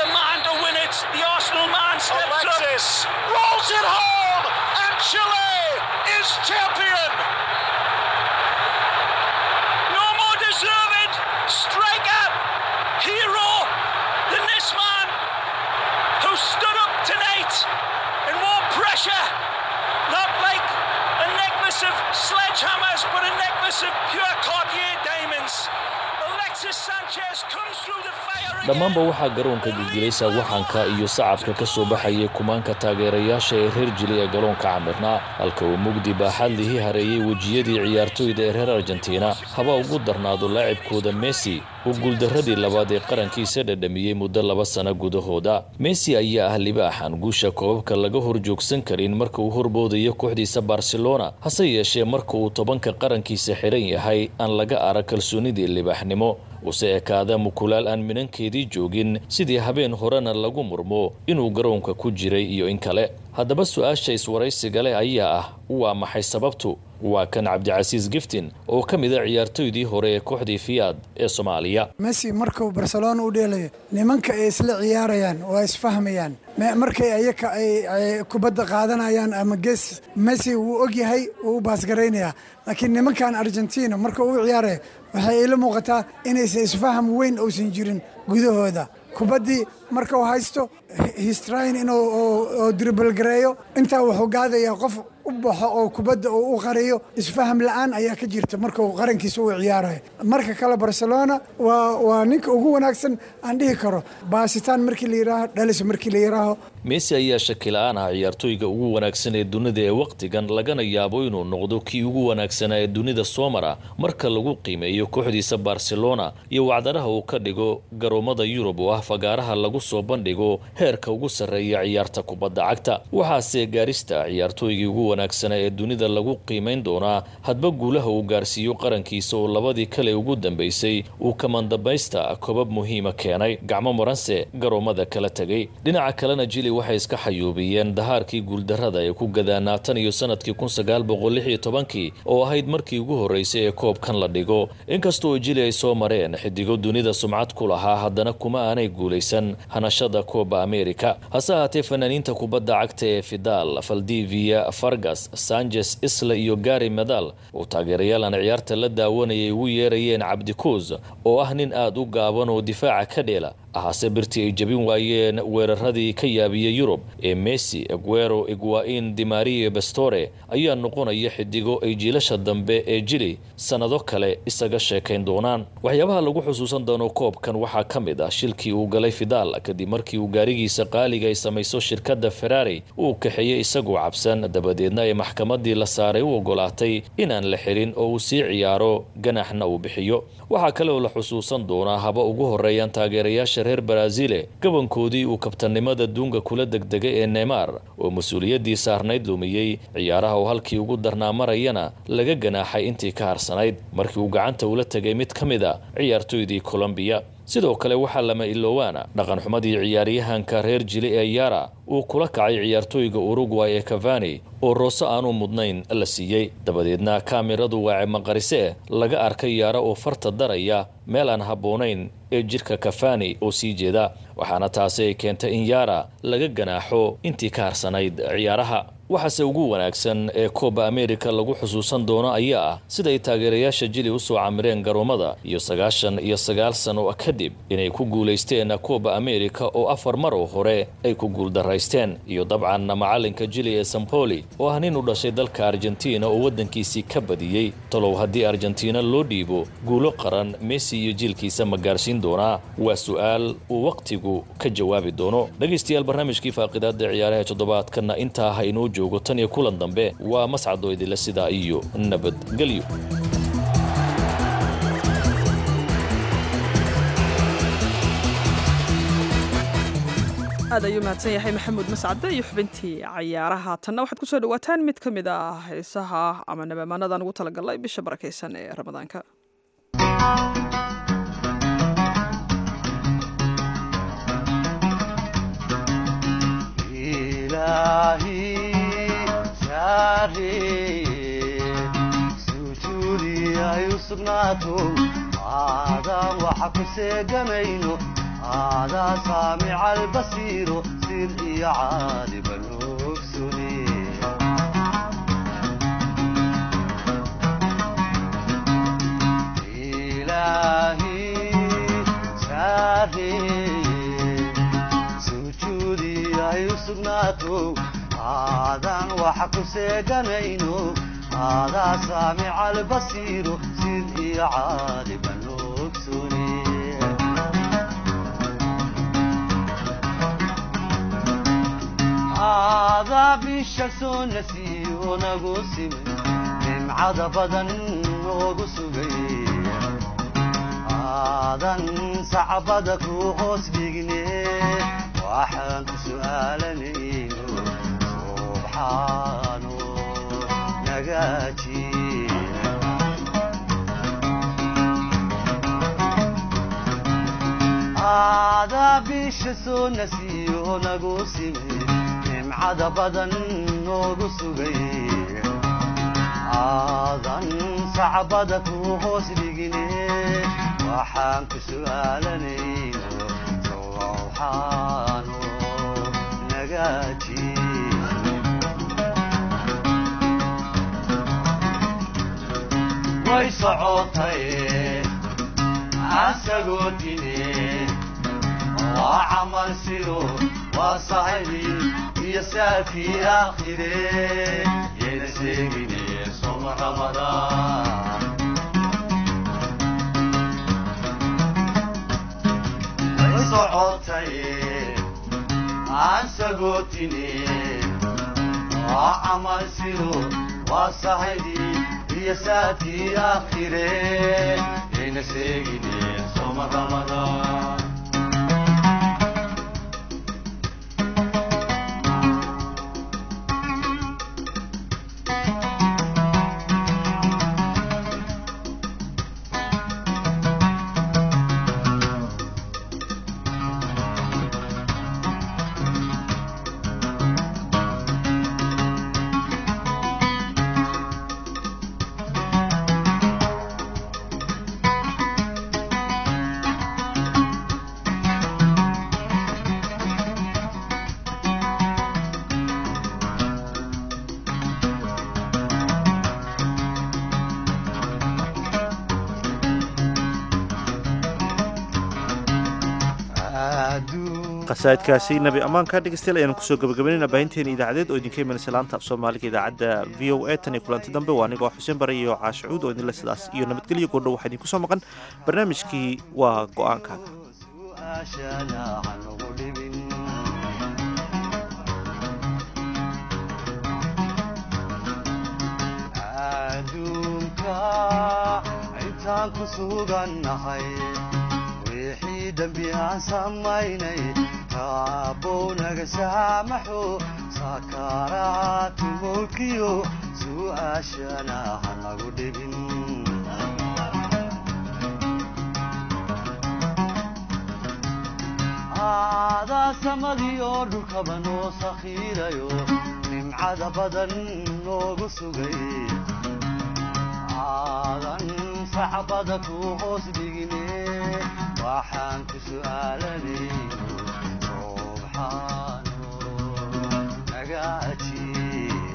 Speaker 14: dhammaanba waxaa garoonka gilgilay saawaxanka iyo sacabka ka soo baxayay kumaanka taageerayaasha ee reer jili ee garoonka camirnaa halka uu mugdi baaxadlihii hareeyey wejiyadii ciyaartooyda ee reer argentina haba ugu darnaado laacibkooda messi oo guuldaradii labaad ee qarankiisa dhadhamiyey muddo laba sano gudahooda messi ayaa ah libaaxan guusha koobabka laga hor joogsan karin marka uu horboodayo kooxdiisa barcelona hase yeeshee marka uu tobanka qarankiisa xiran yahay aan laga arag kalsoonidii libaaxnimo use ekaada mukulaal aan minankeedii joogin sidii habeen horena lagu murmo inuu garoonka ku jiray iyo in kale haddaba su-aasha iswaraysiga leh ayaa ah waa maxay sababtu waa kan cabdicasiis giftin oo ka mid a ciyaartoydii hore ee kooxdii fiyaad ee soomaaliya
Speaker 15: messi markuu barcelona u dheelayo nimanka ay isla ciyaarayaan waa isfahmayaan markay ayaka ay kubadda qaadanayaan ama gees messi wuu ogyahay wuu u baasgaraynayaa laakiin nimankan argentina marka uu ciyaaraya waxay ila muuqataa inaysan isfaham weyn uusan jirin gudahooda kubaddii markau haysto histrain inuu dribalgareeyo intaa wuxuu gaadayaa qof u baxo oo kubadda uu u qariyo isfaham la-aan ayaa ka jirta markuu qarankiisa u ciyaarayo marka kale barcelona waa waa ninka ugu wanaagsan aan dhihi karo baasitaan markii la yidhaaho dhalis markii la yidhaaho
Speaker 14: messi ayaa shaki la-aan ah ciyaartooyga ugu wanaagsan ee dunida ee wakhtigan lagana yaabo inuu noqdo kii ugu wanaagsanaa ee dunida soo mara marka lagu qiimeeyo kooxdiisa barcelona iyo wacdaraha uu ka dhigo garoomada yurub oo ah fagaaraha lagu soo bandhigo heerka ugu sarreeya ciyaarta kubadda cagta waxaase gaarista ciyaartooygii ugu wanaagsanaa ee dunida lagu qiimayn doonaa hadba guulaha uu gaarsiiyo qarankiisa oo labadii kale ugu dambaysay uu kamandambaysta kobab muhiima keenay gacmo maranse garoomada kala tegay dhinaca kalena jili waxay iska xayuubiyeen dahaarkii guuldarrada ee ku gadaanaa tan iyo sanadkii kun sagaal boqol lix iyo tobankii oo ahayd markii ugu horreysay ee koobkan la dhigo inkastoo jili ay soo mareen xidigo dunida sumcad ku lahaa haddana kuma aanay guulaysan hanashada kooba america hase ahaatee fanaaniinta kubadda cagta ee fidal valdivia fargas sanchez isla iyo gari medal oo taageerayaal aan ciyaarta la daawanayay ugu yeerayeen cabdikuus oo ah nin aada u gaaban oo difaaca ka dheela ahase birtii ay jabin waayeen weeraradii ka yaabiyey yurub ee messi eguero egwain dimario bastore ayaa noqonaya xidigo ay jiilasha dambe ee jili sannado kale isaga sheekayn doonaan waxyaabaha lagu xusuusan doono koobkan waxaa ka mid ah shilkii uu galay fidal kadib markii uu gaarigiisa qaaliga ay samayso shirkadda ferrari uu kaxeeyey isagoo cabsan dabadeedna ay maxkamadii la saaray u ogolaatay inaan la xirin oo uu sii ciyaaro ganaxna uu bixiyo waxaa kale oo la xusuusan doonaa haba ugu horeeyaan taageerayaasha reer baraazile gabankoodii uu kabtanimada duunga kula degdegay ee neymar oo mas-uuliyaddii saarnayd lumiyey ciyaaraha oo halkii ugu darnaa marayana laga ganaaxay intii ka harsanayd markii uu gacanta ula tegay mid ka mid a ciyaartoydii colombiya sidoo kale waxaa lama iloowaana dhaqan xumadii ciyaaryahanka reer jili ee yara uu kula kacay ciyaartooyga urugway ee cavani oo roose aanu mudnayn la siiyey dabadeedna kaamiradu waace maqarise laga arkay yaara oo farta daraya meel aan habboonayn ee jidhka kafani oo sii jeeda waxaana taasi ay keentay in yaara laga ganaaxo intii ka harsanayd ciyaaraha waxaase ugu wanaagsan ee kooba amerika lagu xusuusan doono ayaa ah siday taageerayaasha jili u soo camireen garoomada iyo sagaashan iyo sagaal sano kadib inay ku guulaysteen kooba amerika oo afar mar oo hore ay ku guuldaraysteen iyo dabcan macalinka jili ee sampoli oo ah nin u dhashay dalka argentina oo waddankiisii ka badiyey talow haddii argentina loo dhiibo guulo qaran messi iyo jiilkiisa ma gaarsiin doonaa waa su'aal uu wakhtigu ka jawaabi doono dhegaystayaal barnaamijkii faaqidaada ciyaaraha toddobaadkanna intaa ha inoo joogo tan iyo kulan dambe waa mascadoo idinle sidaa iyo nabadgelyo
Speaker 2: aad ayuu mahadsan yahay maxamuud mascade iyo xubintii cayaaraha tanna waxaad kusoo dhawaataan mid ka mid ah heesaha ama nabamaanadan ugu talagalay bisha barakaysan ee ramadaanka
Speaker 16: aadaan waxa ku seegamayno aadaa saamica albasiiro sir iyo caaliban ogsune ilaahi saareye sujuudi ay u sugnaato aadaan waxa ku seeganayno aadaa saamica albasiiro sir iyo caaliban ogsune aadaa bisha soo nasiyo nagu simay nimcada badan noogu sugay aadan sacbada ku hoos dhigne waxaan ku su'aalanayno subxaano nagaaji aadaa bisha soo nasiyo nagu simay nimcada badan noogu sugay aadan sacbada ku hoos dhigine waxaan ku su'aalanayno sowxaano nagaaji way socotay asagoo dine waa camal sido waa sahibi iyo saafii aakhire yayna sheegine soma ramadaan way socotay aan sagootine waa camal sido waa sahibi iyo saafii aakhire yayna sheegine soma ramadaan
Speaker 1: qasaa'idkaasi nabi ammaanka dhegeystayaal ayaanu kusoo gabagabaynayna baahinteena idaacadeed oo idinka imanaysa laanta af soomaaliga idaacadda v o a tan iyo kulanti dambe waa anigoo xuseen bare iyo caashicuud oo idinle sidaas iyo nabadgelyo goordhow waxaa idinku soo maqan barnaamijkii waa go'aankaaga
Speaker 16: adduunka intaan ku sugannahay wixii dembi aan samaynay raabbow naga saamaxo sakaraatu mulkiyo su'aashana ha nagu dhibin aadaa samadii oo dhulkaba noo sakhiirayo nimcada badan noogu sugay aadan sacbada ku hoos dhigine waxaan ku su'aalanayno subxaano naga ajiib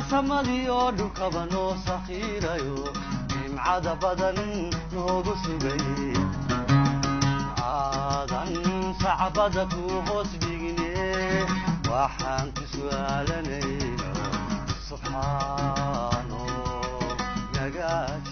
Speaker 16: samadii oo dhulkaba noo sakhiirayo nimcada badan noogu sugay aadan sacbada ku hoos dhigne waxaan ku su'aalanayno subxaano nagaaj